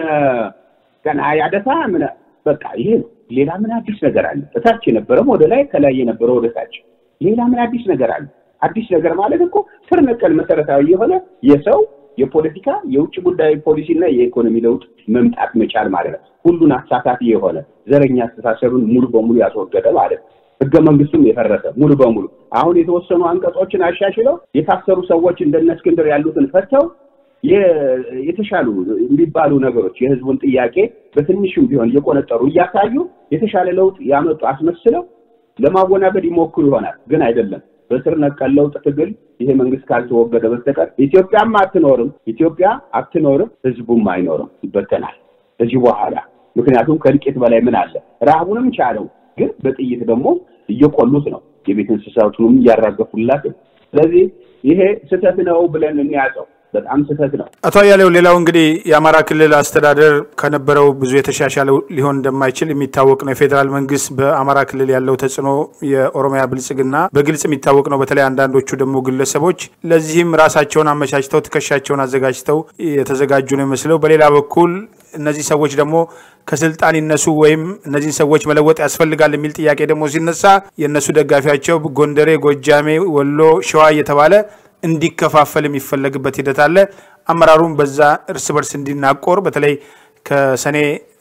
ገና ያደሳ ምን በቃ ይሄ ነው። ሌላ ምን አዲስ ነገር አለ? እታች የነበረም ወደ ላይ፣ ከላይ የነበረው ወደ ታች። ሌላ ምን አዲስ ነገር አለ? አዲስ ነገር ማለት እኮ ስር ነቀል መሰረታዊ የሆነ የሰው የፖለቲካ የውጭ ጉዳይ ፖሊሲና የኢኮኖሚ ለውጥ መምጣት መቻል ማለት ነው። ሁሉን አሳታፊ የሆነ ዘረኛ አስተሳሰብን ሙሉ በሙሉ ያስወገደ ማለት ነው። ህገ መንግስቱም የፈረሰ ሙሉ በሙሉ አሁን የተወሰኑ አንቀጾችን አሻሽለው የታሰሩ ሰዎች እንደነ እስክንድር ያሉትን ፈተው የተሻሉ የሚባሉ ነገሮች የህዝቡን ጥያቄ በትንሹም ቢሆን እየቆነጠሩ እያሳዩ የተሻለ ለውጥ ያመጡ አስመስለው ለማወናበድ ይሞክሩ ይሆናል። ግን አይደለም። በስር ነቀል ለውጥ ትግል ይሄ መንግስት ካልተወገደ በስተቀር ኢትዮጵያም አትኖርም፣ ኢትዮጵያ አትኖርም፣ ህዝቡም አይኖርም፣ ይበተናል ከዚህ በኋላ። ምክንያቱም ከእልቂት በላይ ምን አለ? ረሃቡንም ቻለው፣ ግን በጥይት ደግሞ እየቆሉት ነው፣ የቤት እንስሳቱንም እያራገፉላት። ስለዚህ ይሄ ስህተት ነው ብለን እንያዘው። በጣም ስህተት ነው። አቶ አያሌው፣ ሌላው እንግዲህ የአማራ ክልል አስተዳደር ከነበረው ብዙ የተሻሻለ ሊሆን እንደማይችል የሚታወቅ ነው። የፌዴራል መንግስት በአማራ ክልል ያለው ተጽዕኖ የኦሮሚያ ብልጽግና በግልጽ የሚታወቅ ነው። በተለይ አንዳንዶቹ ደግሞ ግለሰቦች ለዚህም ራሳቸውን አመቻችተው ትከሻቸውን አዘጋጅተው የተዘጋጁ ነው የሚመስለው። በሌላ በኩል እነዚህ ሰዎች ደግሞ ከስልጣን ይነሱ ወይም እነዚህን ሰዎች መለወጥ ያስፈልጋል የሚል ጥያቄ ደግሞ ሲነሳ የእነሱ ደጋፊያቸው ጎንደሬ፣ ጎጃሜ፣ ወሎ፣ ሸዋ እየተባለ እንዲከፋፈል የሚፈለግበት ሂደት አለ። አመራሩም በዛ እርስ በርስ እንዲናቆር በተለይ ከሰኔ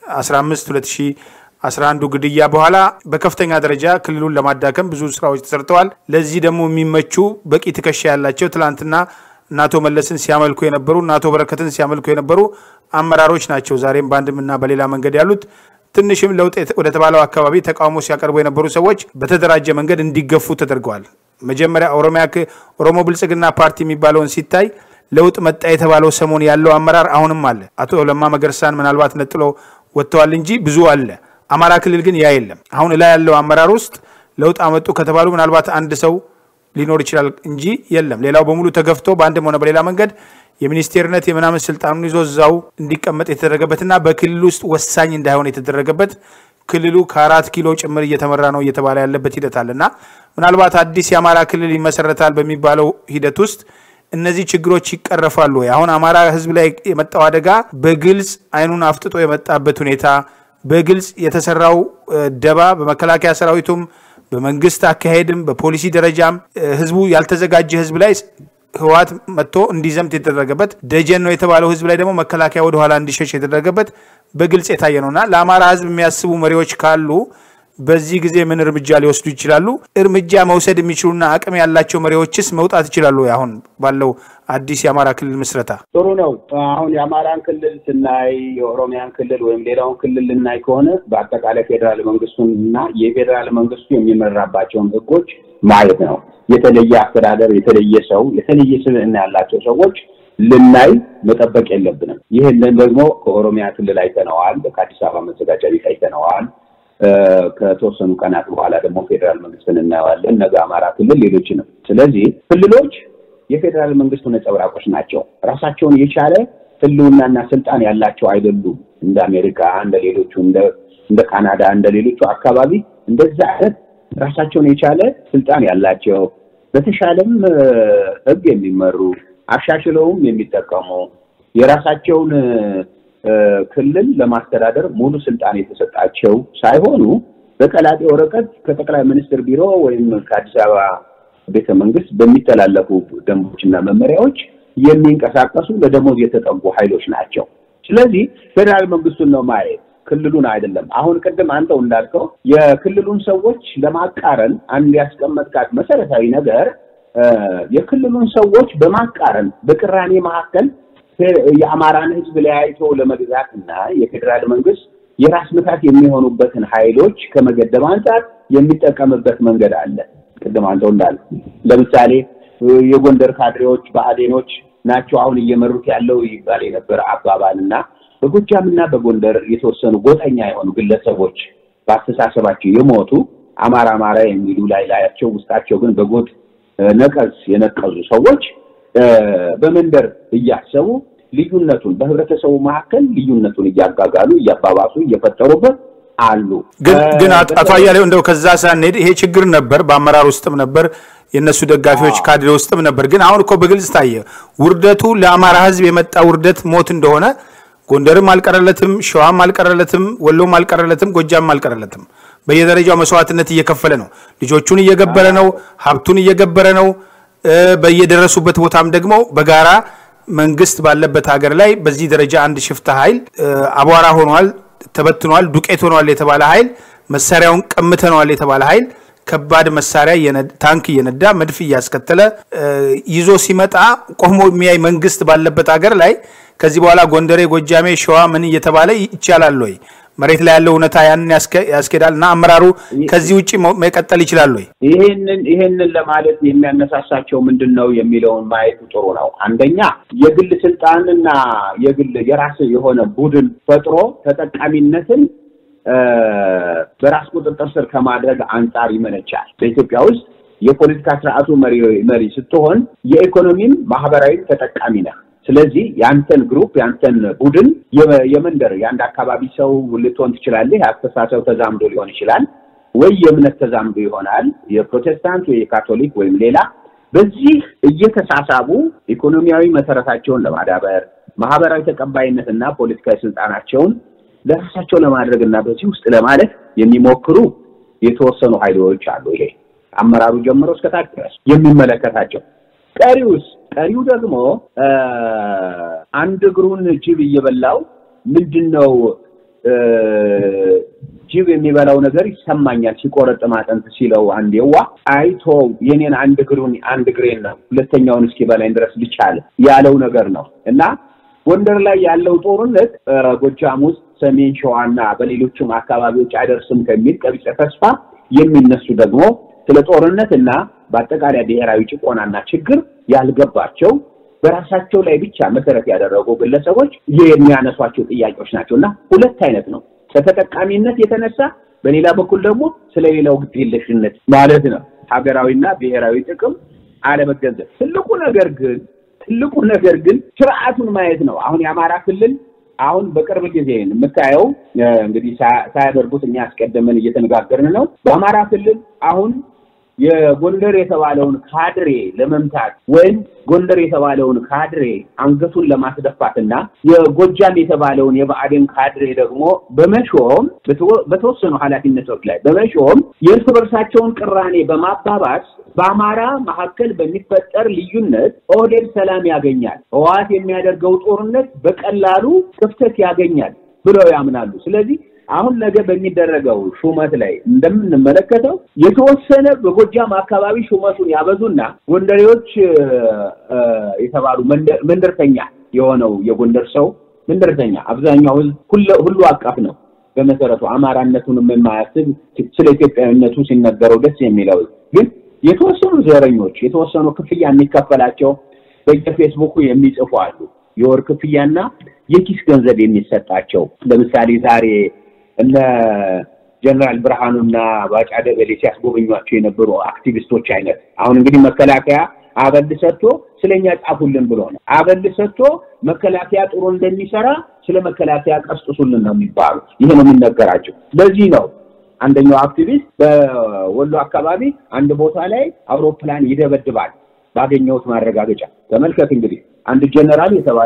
15 2011 ግድያ በኋላ በከፍተኛ ደረጃ ክልሉን ለማዳከም ብዙ ስራዎች ተሰርተዋል። ለዚህ ደግሞ የሚመቹ በቂ ትከሻ ያላቸው ትላንትና እነ አቶ መለስን ሲያመልኩ የነበሩ እነ አቶ በረከትን ሲያመልኩ የነበሩ አመራሮች ናቸው ዛሬም በአንድምና በሌላ መንገድ ያሉት። ትንሽም ለውጥ ወደ ተባለው አካባቢ ተቃውሞ ሲያቀርቡ የነበሩ ሰዎች በተደራጀ መንገድ እንዲገፉ ተደርገዋል። መጀመሪያ ኦሮሚያ ኦሮሞ ብልጽግና ፓርቲ የሚባለውን ሲታይ ለውጥ መጣ የተባለው ሰሞን ያለው አመራር አሁንም አለ። አቶ ለማ መገርሳን ምናልባት ነጥሎ ወጥተዋል እንጂ ብዙ አለ። አማራ ክልል ግን ያ የለም። አሁን ላይ ያለው አመራር ውስጥ ለውጥ አመጡ ከተባሉ ምናልባት አንድ ሰው ሊኖር ይችላል እንጂ የለም። ሌላው በሙሉ ተገፍቶ በአንድም ሆነ በሌላ መንገድ የሚኒስቴርነት የምናምን ስልጣኑን ይዞ እዛው እንዲቀመጥ የተደረገበትና በክልል ውስጥ ወሳኝ እንዳይሆን የተደረገበት ክልሉ ከአራት ኪሎ ጭምር እየተመራ ነው እየተባለ ያለበት ሂደት አለና ምናልባት አዲስ የአማራ ክልል ይመሰረታል በሚባለው ሂደት ውስጥ እነዚህ ችግሮች ይቀረፋሉ ወይ? አሁን አማራ ሕዝብ ላይ የመጣው አደጋ በግልጽ አይኑን አፍጥጦ የመጣበት ሁኔታ፣ በግልጽ የተሰራው ደባ በመከላከያ ሰራዊቱም በመንግስት አካሄድም በፖሊሲ ደረጃም ህዝቡ ያልተዘጋጀ ህዝብ ላይ ህወሓት መጥቶ እንዲዘምት የተደረገበት ደጀን ነው የተባለው ህዝብ ላይ ደግሞ መከላከያ ወደኋላ እንዲሸሽ የተደረገበት በግልጽ የታየ ነውና ለአማራ ህዝብ የሚያስቡ መሪዎች ካሉ በዚህ ጊዜ ምን እርምጃ ሊወስዱ ይችላሉ? እርምጃ መውሰድ የሚችሉና አቅም ያላቸው መሪዎችስ መውጣት ይችላሉ? አሁን ባለው አዲስ የአማራ ክልል ምስረታ ጥሩ ነው። አሁን የአማራን ክልል ስናይ የኦሮሚያን ክልል ወይም ሌላውን ክልል ልናይ ከሆነ በአጠቃላይ ፌዴራል መንግስቱን እና የፌዴራል መንግስቱ የሚመራባቸውን ህጎች ማየት ነው። የተለየ አስተዳደር፣ የተለየ ሰው፣ የተለየ ስብዕና ያላቸው ሰዎች ልናይ መጠበቅ የለብንም። ይህንን ደግሞ ከኦሮሚያ ክልል አይተነዋል። ከአዲስ አበባ መዘጋጃ ቤት አይተነዋል። ከተወሰኑ ቀናት በኋላ ደግሞ ፌዴራል መንግስትን እናየዋለን። ነገ አማራ ክልል፣ ሌሎችንም። ስለዚህ ክልሎች የፌዴራል መንግስቱ ነጸብራቆች ናቸው። ራሳቸውን የቻለ ህልውናና ስልጣን ያላቸው አይደሉም። እንደ አሜሪካ፣ እንደ ሌሎቹ እንደ ካናዳ፣ እንደ ሌሎቹ አካባቢ እንደዛ አይነት ራሳቸውን የቻለ ስልጣን ያላቸው በተሻለም ህግ የሚመሩ አሻሽለውም የሚጠቀሙ የራሳቸውን ክልል ለማስተዳደር ሙሉ ስልጣን የተሰጣቸው ሳይሆኑ በቀላጤ ወረቀት ከጠቅላይ ሚኒስትር ቢሮ ወይም ከአዲስ አበባ ቤተ መንግስት በሚተላለፉ ደንቦችና መመሪያዎች የሚንቀሳቀሱ ለደሞዝ የተጠጉ ኃይሎች ናቸው። ስለዚህ ፌዴራል መንግስቱን ነው ማየት፣ ክልሉን አይደለም። አሁን ቅድም አንተው እንዳልከው የክልሉን ሰዎች ለማቃረን አንድ ያስቀመጥካት መሰረታዊ ነገር የክልሉን ሰዎች በማቃረን በቅራኔ መካከል የአማራን ህዝብ ለያይቶ ለመግዛት እና የፌዴራል መንግስት የራስ ምታት የሚሆኑበትን ኃይሎች ከመገደብ አንጻር የሚጠቀምበት መንገድ አለ። ቅድም አንተው እንዳለ ለምሳሌ የጎንደር ካድሬዎች ብአዴኖች ናቸው አሁን እየመሩት ያለው ይባል የነበረ አባባል እና በጎጃም እና በጎንደር የተወሰኑ ጎጠኛ የሆኑ ግለሰቦች በአስተሳሰባቸው የሞቱ አማራ አማራ የሚሉ ላይ ላያቸው ውስጣቸው ግን በጎጥ ነቀዝ የነቀዙ ሰዎች በመንደር እያሰቡ ልዩነቱን በህብረተሰቡ መካከል ልዩነቱን እያጋጋሉ እያባባሱ እየፈጠሩበት አሉ። ግን አቶ አያሌው እንደው ከዛ ሳንሄድ ይሄ ችግር ነበር፣ በአመራር ውስጥም ነበር፣ የእነሱ ደጋፊዎች ካድሬ ውስጥም ነበር። ግን አሁን እኮ በግልጽ ታየ። ውርደቱ ለአማራ ህዝብ የመጣ ውርደት ሞት እንደሆነ ጎንደርም አልቀረለትም፣ ሸዋም አልቀረለትም፣ ወሎም አልቀረለትም፣ ጎጃም አልቀረለትም። በየደረጃው መስዋዕትነት እየከፈለ ነው። ልጆቹን እየገበረ ነው። ሀብቱን እየገበረ ነው። በየደረሱበት ቦታም ደግሞ በጋራ መንግስት ባለበት ሀገር ላይ በዚህ ደረጃ አንድ ሽፍታ ኃይል አቧራ ሆኗል፣ ተበትኗል፣ ዱቄት ሆኗል የተባለ ኃይል መሳሪያውን ቀምተነዋል የተባለ ኃይል ከባድ መሳሪያ ታንክ እየነዳ መድፍ እያስከተለ ይዞ ሲመጣ ቆሞ የሚያይ መንግስት ባለበት ሀገር ላይ ከዚህ በኋላ ጎንደሬ፣ ጎጃሜ፣ ሸዋ ምን እየተባለ ይቻላል ወይ? መሬት ላይ ያለው እውነታ ያንን ያስኬዳል እና አመራሩ ከዚህ ውጭ መቀጠል ይችላል ወይ? ይሄንን ይሄንን ለማለት የሚያነሳሳቸው ምንድን ነው የሚለውን ማየቱ ጥሩ ነው። አንደኛ የግል ስልጣንና የግል የራስ የሆነ ቡድን ፈጥሮ ተጠቃሚነትን በራስ ቁጥጥር ስር ከማድረግ አንጻር ይመነጫል። በኢትዮጵያ ውስጥ የፖለቲካ ስርዓቱ መሪ መሪ ስትሆን የኢኮኖሚም ማህበራዊም ተጠቃሚ ነህ። ስለዚህ የአንተን ግሩፕ የአንተን ቡድን የመንደር የአንድ አካባቢ ሰው ልትሆን ትችላለህ። የአስተሳሰብ ተዛምዶ ሊሆን ይችላል ወይ የእምነት ተዛምዶ ይሆናል። የፕሮቴስታንት ወይ የካቶሊክ ወይም ሌላ በዚህ እየተሳሳቡ ኢኮኖሚያዊ መሰረታቸውን ለማዳበር ማህበራዊ ተቀባይነትና ፖለቲካዊ ስልጣናቸውን ለራሳቸው ለማድረግ እና በዚህ ውስጥ ለማለት የሚሞክሩ የተወሰኑ ኃይሎች አሉ። ይሄ አመራሩ ጀምሮ እስከታች ድረስ የሚመለከታቸው ቀሪውስ ቀሪው ደግሞ አንድ እግሩን ጅብ እየበላው ምንድን ነው ጅብ የሚበላው ነገር ይሰማኛል ሲቆረጥም አጥንት ሲለው አንድ የዋ አይቶ የኔን አንድ እግሩን አንድ እግሬን ነው ሁለተኛውን እስኪበላኝ ድረስ ልቻል ያለው ነገር ነው እና ጎንደር ላይ ያለው ጦርነት ጎጃም ውስጥ ሰሜን ሸዋና በሌሎችም አካባቢዎች አይደርስም ከሚል ቀቢጸ ተስፋ የሚነሱ ደግሞ ስለ ጦርነት እና በአጠቃላይ ብሔራዊ ጭቆናና ችግር ያልገባቸው በራሳቸው ላይ ብቻ መሰረት ያደረጉ ግለሰቦች የሚያነሷቸው ጥያቄዎች ናቸው እና ሁለት አይነት ነው። ከተጠቃሚነት የተነሳ በሌላ በኩል ደግሞ ስለሌላው ግዴለሽነት ማለት ነው። ሀገራዊና ብሔራዊ ጥቅም አለመገንዘብ። ትልቁ ነገር ግን ትልቁ ነገር ግን ስርዓቱን ማየት ነው። አሁን የአማራ ክልል አሁን በቅርብ ጊዜ የምታየው እንግዲህ ሳያደርጉት እኛ አስቀድመን እየተነጋገርን ነው። በአማራ ክልል አሁን የጎንደር የተባለውን ካድሬ ለመምታት ወይም ጎንደር የተባለውን ካድሬ አንገቱን ለማስደፋትና የጎጃም የተባለውን የብአዴን ካድሬ ደግሞ በመሾም በተወሰኑ ኃላፊነቶች ላይ በመሾም የእርስ በርሳቸውን ቅራኔ በማባባስ በአማራ መካከል በሚፈጠር ልዩነት ኦህዴድ ሰላም ያገኛል፣ ህወሓት የሚያደርገው ጦርነት በቀላሉ ክፍተት ያገኛል ብለው ያምናሉ። ስለዚህ አሁን ነገ በሚደረገው ሹመት ላይ እንደምንመለከተው የተወሰነ በጎጃም አካባቢ ሹመቱን ያበዙና ጎንደሬዎች የተባሉ መንደርተኛ የሆነው የጎንደር ሰው መንደርተኛ አብዛኛው ህዝብ ሁሉ አቀፍ ነው። በመሰረቱ አማራነቱንም የማያስብ ስለ ኢትዮጵያዊነቱ ሲነገረው ደስ የሚለው ግን የተወሰኑ ዘረኞች የተወሰኑ ክፍያ የሚከፈላቸው በየፌስቡኩ የሚጽፉ አሉ። የወር ክፍያና የኪስ ገንዘብ የሚሰጣቸው ለምሳሌ ዛሬ እነ ጀነራል ብርሃኑና ባጫ ደበሌ ሲያስጎበኟቸው የነበሩ አክቲቪስቶች አይነት አሁን እንግዲህ መከላከያ አበል ሰጥቶ ስለኛ ጻፉልን ብሎ ነው። አበል ሰጥቶ መከላከያ ጥሩ እንደሚሰራ ስለ መከላከያ ቀስቅሱልን ነው የሚባሉ። ይሄ ነው የሚነገራቸው። ለዚህ ነው አንደኛው አክቲቪስት በወሎ አካባቢ አንድ ቦታ ላይ አውሮፕላን ይደበድባል ባገኘሁት ማረጋገጫ። ተመልከት እንግዲህ አንድ ጀነራል የተባለ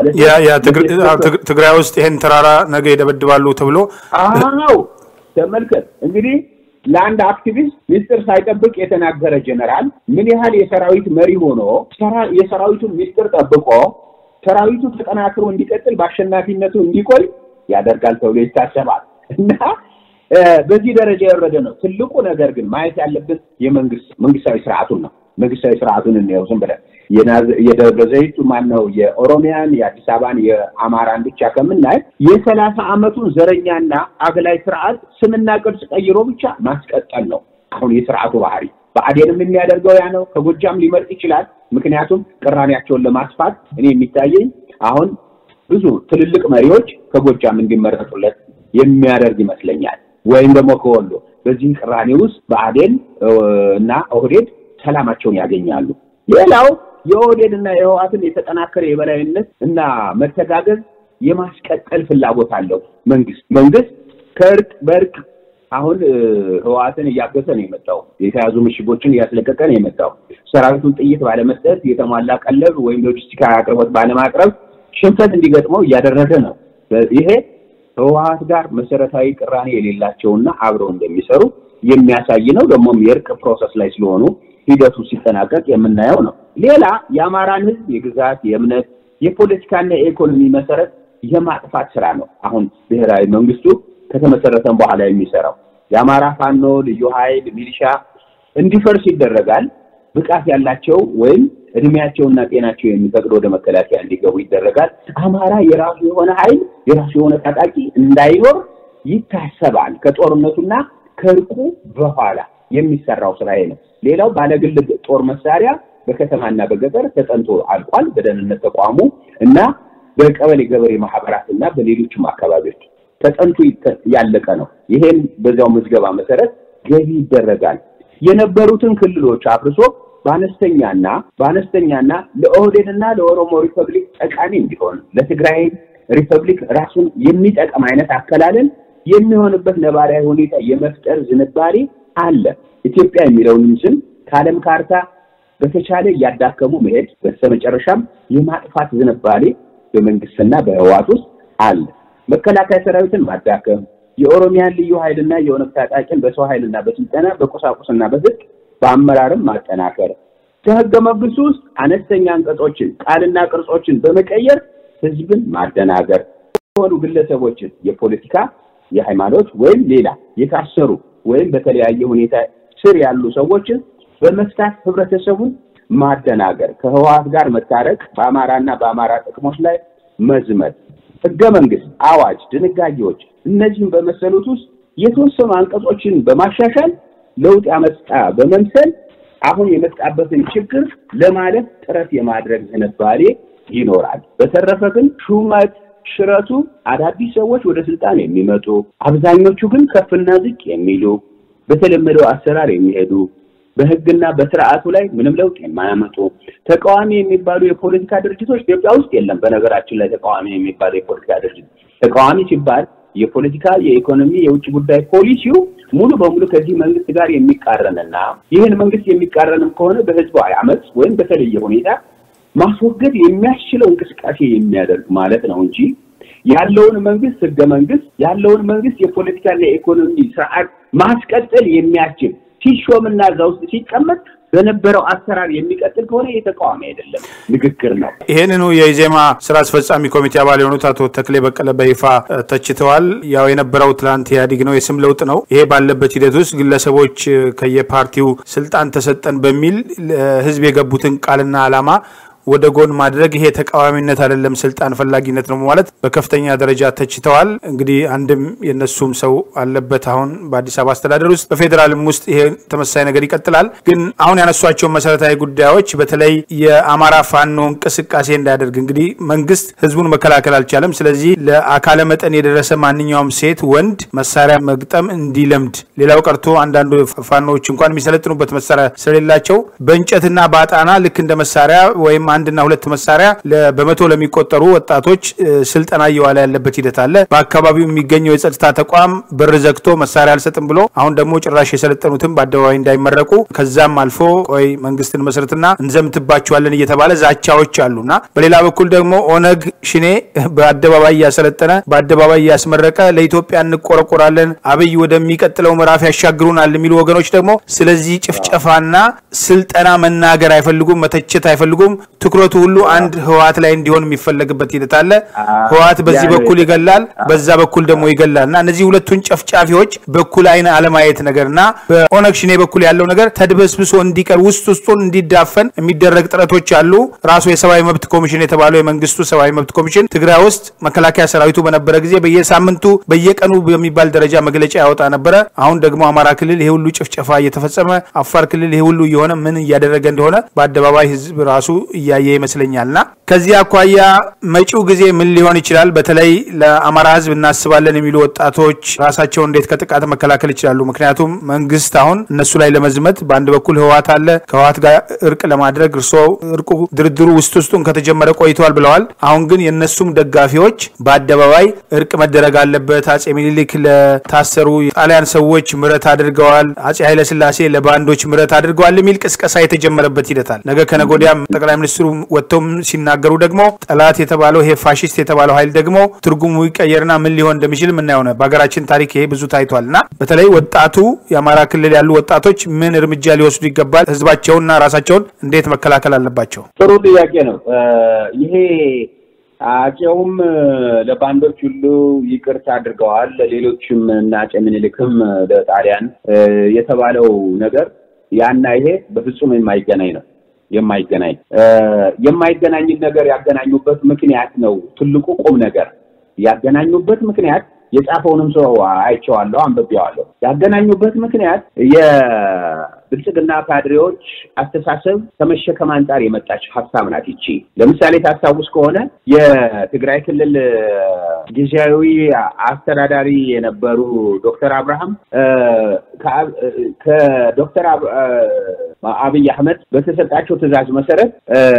ትግራይ ውስጥ ይሄን ተራራ ነገ ይደበድባሉ ተብሎ አዎ፣ ተመልከት እንግዲህ ለአንድ አክቲቪስት ሚስጥር ሳይጠብቅ የተናገረ ጀነራል ምን ያህል የሰራዊት መሪ ሆኖ የሰራዊቱን ሚስጥር ጠብቆ ሰራዊቱ ተጠናክሮ እንዲቀጥል በአሸናፊነቱ እንዲቆይ ያደርጋል ተብሎ ይታሰባል እና በዚህ ደረጃ የወረደ ነው። ትልቁ ነገር ግን ማየት ያለብን የመንግስት መንግስታዊ ስርዓቱን ነው። መንግስታዊ ስርዓቱን እንየው ዝም ብለን የደብረ ዘይቱ ማን ነው የኦሮሚያን የአዲስ አበባን የአማራን ብቻ ከምናይ የሰላሳ አመቱን ዘረኛና አግላይ ስርዓት ስምና ቅርጽ ቀይሮ ብቻ ማስቀጠል ነው አሁን የስርዓቱ ባህሪ። ብአዴንም የሚያደርገው ያ ነው። ከጎጃም ሊመርጥ ይችላል። ምክንያቱም ቅራኔያቸውን ለማስፋት እኔ የሚታየኝ አሁን ብዙ ትልልቅ መሪዎች ከጎጃም እንዲመረጡለት የሚያደርግ ይመስለኛል። ወይም ደግሞ ከወሎ በዚህ ቅራኔ ውስጥ ብአዴን እና ኦህዴድ ሰላማቸውን ያገኛሉ። ሌላው የኦህዴድ እና የህወሓትን የተጠናከረ የበላይነት እና መተጋገዝ የማስቀጠል ፍላጎት አለው መንግስት መንግስት ከእርቅ በእርቅ አሁን ህወሓትን እያገዘ ነው የመጣው። የተያዙ ምሽጎችን እያስለቀቀ ነው የመጣው። ሰራዊቱን ጥይት ባለመስጠት የተሟላ ቀለብ ወይም ሎጂስቲካዊ አቅርቦት ባለማቅረብ ሽንፈት እንዲገጥመው እያደረገ ነው። ይሄ ህወሓት ጋር መሰረታዊ ቅራኔ የሌላቸውና አብረው እንደሚሰሩ የሚያሳይ ነው። ደግሞም የእርቅ ፕሮሰስ ላይ ስለሆኑ ሂደቱ ሲጠናቀቅ የምናየው ነው። ሌላ የአማራን ህዝብ የግዛት፣ የእምነት፣ የፖለቲካና የኢኮኖሚ መሰረት የማጥፋት ስራ ነው አሁን ብሔራዊ መንግስቱ ከተመሰረተም በኋላ የሚሰራው የአማራ ፋኖ ልዩ ኃይል ሚሊሻ እንዲፈርስ ይደረጋል። ብቃት ያላቸው ወይም እድሜያቸውና ጤናቸው የሚፈቅድ ወደ መከላከያ እንዲገቡ ይደረጋል። አማራ የራሱ የሆነ ኃይል የራሱ የሆነ ታጣቂ እንዳይኖር ይታሰባል። ከጦርነቱና ከእርቁ በኋላ የሚሰራው ስራ ነው። ሌላው ባለግል ጦር መሳሪያ በከተማና በገጠር ተጠንቶ አልቋል። በደህንነት ተቋሙ እና በቀበሌ ገበሬ ማህበራት እና በሌሎችም አካባቢዎች ተጠንቶ ያለቀ ነው። ይሄን በዚያው ምዝገባ መሰረት ገቢ ይደረጋል። የነበሩትን ክልሎች አፍርሶ በአነስተኛና በአነስተኛና ለኦህዴድና ለኦሮሞ ሪፐብሊክ ጠቃሚ እንዲሆን ለትግራይ ሪፐብሊክ ራሱን የሚጠቅም አይነት አከላለል የሚሆንበት ነባራዊ ሁኔታ የመፍጠር ዝንባሌ አለ። ኢትዮጵያ የሚለውንም ስም ከዓለም ካርታ በተቻለ እያዳከሙ መሄድ በስተመጨረሻም የማጥፋት ዝንባሌ በመንግስትና በህዋት ውስጥ አለ። መከላከያ ሰራዊትን ማዳከም፣ የኦሮሚያን ልዩ ኃይልና የኦነግ ታጣቂን በሰው ኃይልና በስልጠና በቁሳቁስና በትጥቅ በአመራርም ማጠናከር፣ ከህገ መንግስቱ ውስጥ አነስተኛ አንቀጾችን ቃልና ቅርጾችን በመቀየር ህዝብን ማደናገር፣ የሆኑ ግለሰቦችን የፖለቲካ የሃይማኖት ወይም ሌላ የታሰሩ ወይም በተለያየ ሁኔታ ስር ያሉ ሰዎችን በመፍታት ህብረተሰቡን ማደናገር፣ ከህወሓት ጋር መታረቅ፣ በአማራና በአማራ ጥቅሞች ላይ መዝመት፣ ህገ መንግስት፣ አዋጅ፣ ድንጋጌዎች እነዚህም በመሰሉት ውስጥ የተወሰኑ አንቀጾችን በማሻሻል ለውጥ ያመጣ በመምሰል አሁን የመጣበትን ችግር ለማለፍ ጥረት የማድረግ ዝንባሌ ይኖራል። በተረፈ ግን ሹመት ሽረቱ አዳዲስ ሰዎች ወደ ስልጣን የሚመጡ አብዛኞቹ ግን ከፍና ዝቅ የሚሉ በተለመደው አሰራር የሚሄዱ በህግና በስርዓቱ ላይ ምንም ለውጥ የማያመጡ ተቃዋሚ የሚባሉ የፖለቲካ ድርጅቶች ኢትዮጵያ ውስጥ የለም። በነገራችን ላይ ተቃዋሚ የሚባሉ የፖለቲካ ድርጅት ተቃዋሚ ሲባል የፖለቲካ፣ የኢኮኖሚ፣ የውጭ ጉዳይ ፖሊሲው ሙሉ በሙሉ ከዚህ መንግስት ጋር የሚቃረንና ይህን መንግስት የሚቃረንም ከሆነ በህዝባዊ አመፅ ወይም በተለየ ሁኔታ ማስወገድ የሚያስችለው እንቅስቃሴ የሚያደርግ ማለት ነው እንጂ ያለውን መንግስት ህገ መንግስት ያለውን መንግስት የፖለቲካና የኢኮኖሚ ስርዓት ማስቀጠል የሚያስችል ሲሾምና እዛ ውስጥ ሲቀመጥ በነበረው አሰራር የሚቀጥል ከሆነ የተቃዋሚ አይደለም፣ ንግግር ነው። ይህንኑ የኢዜማ ስራ አስፈጻሚ ኮሚቴ አባል የሆኑት አቶ ተክሌ በቀለ በይፋ ተችተዋል። ያው የነበረው ትላንት ኢህአዴግ ነው፣ የስም ለውጥ ነው። ይሄ ባለበት ሂደት ውስጥ ግለሰቦች ከየፓርቲው ስልጣን ተሰጠን በሚል ህዝብ የገቡትን ቃልና ዓላማ ወደ ጎን ማድረግ ይሄ ተቃዋሚነት አይደለም፣ ስልጣን ፈላጊነት ነው ማለት በከፍተኛ ደረጃ ተችተዋል። እንግዲህ አንድም የነሱም ሰው አለበት አሁን በአዲስ አበባ አስተዳደር ውስጥ በፌዴራልም ውስጥ ይሄ ተመሳሳይ ነገር ይቀጥላል። ግን አሁን ያነሷቸው መሰረታዊ ጉዳዮች በተለይ የአማራ ፋኖ እንቅስቃሴ እንዳያደርግ እንግዲህ መንግስት ህዝቡን መከላከል አልቻለም። ስለዚህ ለአካለ መጠን የደረሰ ማንኛውም ሴት ወንድ መሳሪያ መግጠም እንዲለምድ፣ ሌላው ቀርቶ አንዳንዱ ፋኖዎች እንኳን የሚሰለጥኑበት መሳሪያ ስለሌላቸው በእንጨትና በአጣና ልክ እንደ መሳሪያ ወይም አንድና ሁለት መሳሪያ በመቶ ለሚቆጠሩ ወጣቶች ስልጠና እየዋለ ያለበት ሂደት አለ። በአካባቢው የሚገኘው የጸጥታ ተቋም በር ዘግቶ መሳሪያ አልሰጥም ብሎ አሁን ደግሞ ጭራሽ የሰለጠኑትም በአደባባይ እንዳይመረቁ ከዛም አልፎ ቆይ መንግስትን መስረትና እንዘምትባቸዋለን እየተባለ ዛቻዎች አሉና በሌላ በኩል ደግሞ ኦነግ ሽኔ በአደባባይ እያሰለጠነ በአደባባይ እያስመረቀ ለኢትዮጵያ እንቆረቆራለን፣ አብይ ወደሚቀጥለው ምዕራፍ ያሻግሩናል የሚሉ ወገኖች ደግሞ ስለዚህ ጭፍጨፋና ስልጠና መናገር አይፈልጉም፣ መተቸት አይፈልጉም። ትኩረቱ ሁሉ አንድ ህወሓት ላይ እንዲሆን የሚፈለግበት ሂደት አለ። ህወሓት በዚህ በኩል ይገላል፣ በዛ በኩል ደግሞ ይገላል እና እነዚህ ሁለቱን ጨፍጫፊዎች በኩል አይን አለማየት ነገር እና በኦነግ ሽኔ በኩል ያለው ነገር ተድበስብሶ እንዲቀር ውስጥ ውስጡን እንዲዳፈን የሚደረግ ጥረቶች አሉ። ራሱ የሰብአዊ መብት ኮሚሽን የተባለው የመንግስቱ ሰብአዊ መብት ኮሚሽን ትግራይ ውስጥ መከላከያ ሰራዊቱ በነበረ ጊዜ በየሳምንቱ በየቀኑ በሚባል ደረጃ መግለጫ ያወጣ ነበረ። አሁን ደግሞ አማራ ክልል ይሄ ሁሉ ጭፍጨፋ እየተፈጸመ፣ አፋር ክልል ይሄ ሁሉ እየሆነ ምን እያደረገ እንደሆነ በአደባባይ ህዝብ ራሱ እያየ ይመስለኛልና ከዚህ አኳያ መጪው ጊዜ ምን ሊሆን ይችላል? በተለይ ለአማራ ህዝብ እናስባለን የሚሉ ወጣቶች ራሳቸውን እንዴት ከጥቃት መከላከል ይችላሉ? ምክንያቱም መንግስት አሁን እነሱ ላይ ለመዝመት በአንድ በኩል ህወሓት አለ። ከህወሓት ጋር እርቅ ለማድረግ እርሶ እርቁ ድርድሩ ውስጥ ውስጡን ከተጀመረ ቆይተዋል ብለዋል። አሁን ግን የእነሱም ደጋፊዎች በአደባባይ እርቅ መደረግ አለበት፣ አጼ ሚኒሊክ ለታሰሩ የጣሊያን ሰዎች ምህረት አድርገዋል፣ አጼ ኃይለስላሴ ለባንዶች ምህረት አድርገዋል የሚል ቅስቀሳ የተጀመረበት ሂደታል። ነገ ከነገ ወዲያም ጠቅላይ ሚኒስትሩ ወጥተውም ሲናገሩ ደግሞ ጠላት የተባለው ይሄ ፋሽስት የተባለው ኃይል ደግሞ ትርጉሙ ይቀየርና ምን ሊሆን እንደሚችል ምናየው ነው። በሀገራችን ታሪክ ይሄ ብዙ ታይቷል እና በተለይ ወጣቱ የአማራ ክልል ያሉ ወጣቶች ምን እርምጃ ሊወስዱ ይገባል? ህዝባቸውንና ራሳቸውን እንዴት መከላከል አለባቸው? ጥሩ ጥያቄ ነው። ይሄ አጼውም ለባንዶች ሁሉ ይቅርታ አድርገዋል፣ ሌሎችም እና አጼ ምኒልክም ለጣሊያን የተባለው ነገር ያና ይሄ በፍጹም የማይገናኝ ነው የማይገናኝ የማይገናኝን ነገር ያገናኙበት ምክንያት ነው ትልቁ ቁም ነገር ያገናኙበት ምክንያት የጻፈውንም ሰው አይቼዋለሁ፣ አንብቤዋለሁ። ያገናኙበት ምክንያት የብልጽግና ካድሬዎች አስተሳሰብ ከመሸከም አንጻር የመጣች ሀሳብ ናት። ይቺ ለምሳሌ ታስታውስ ከሆነ የትግራይ ክልል ጊዜያዊ አስተዳዳሪ የነበሩ ዶክተር አብርሃም ከዶክተር አብይ አህመድ በተሰጣቸው ትዕዛዝ መሰረት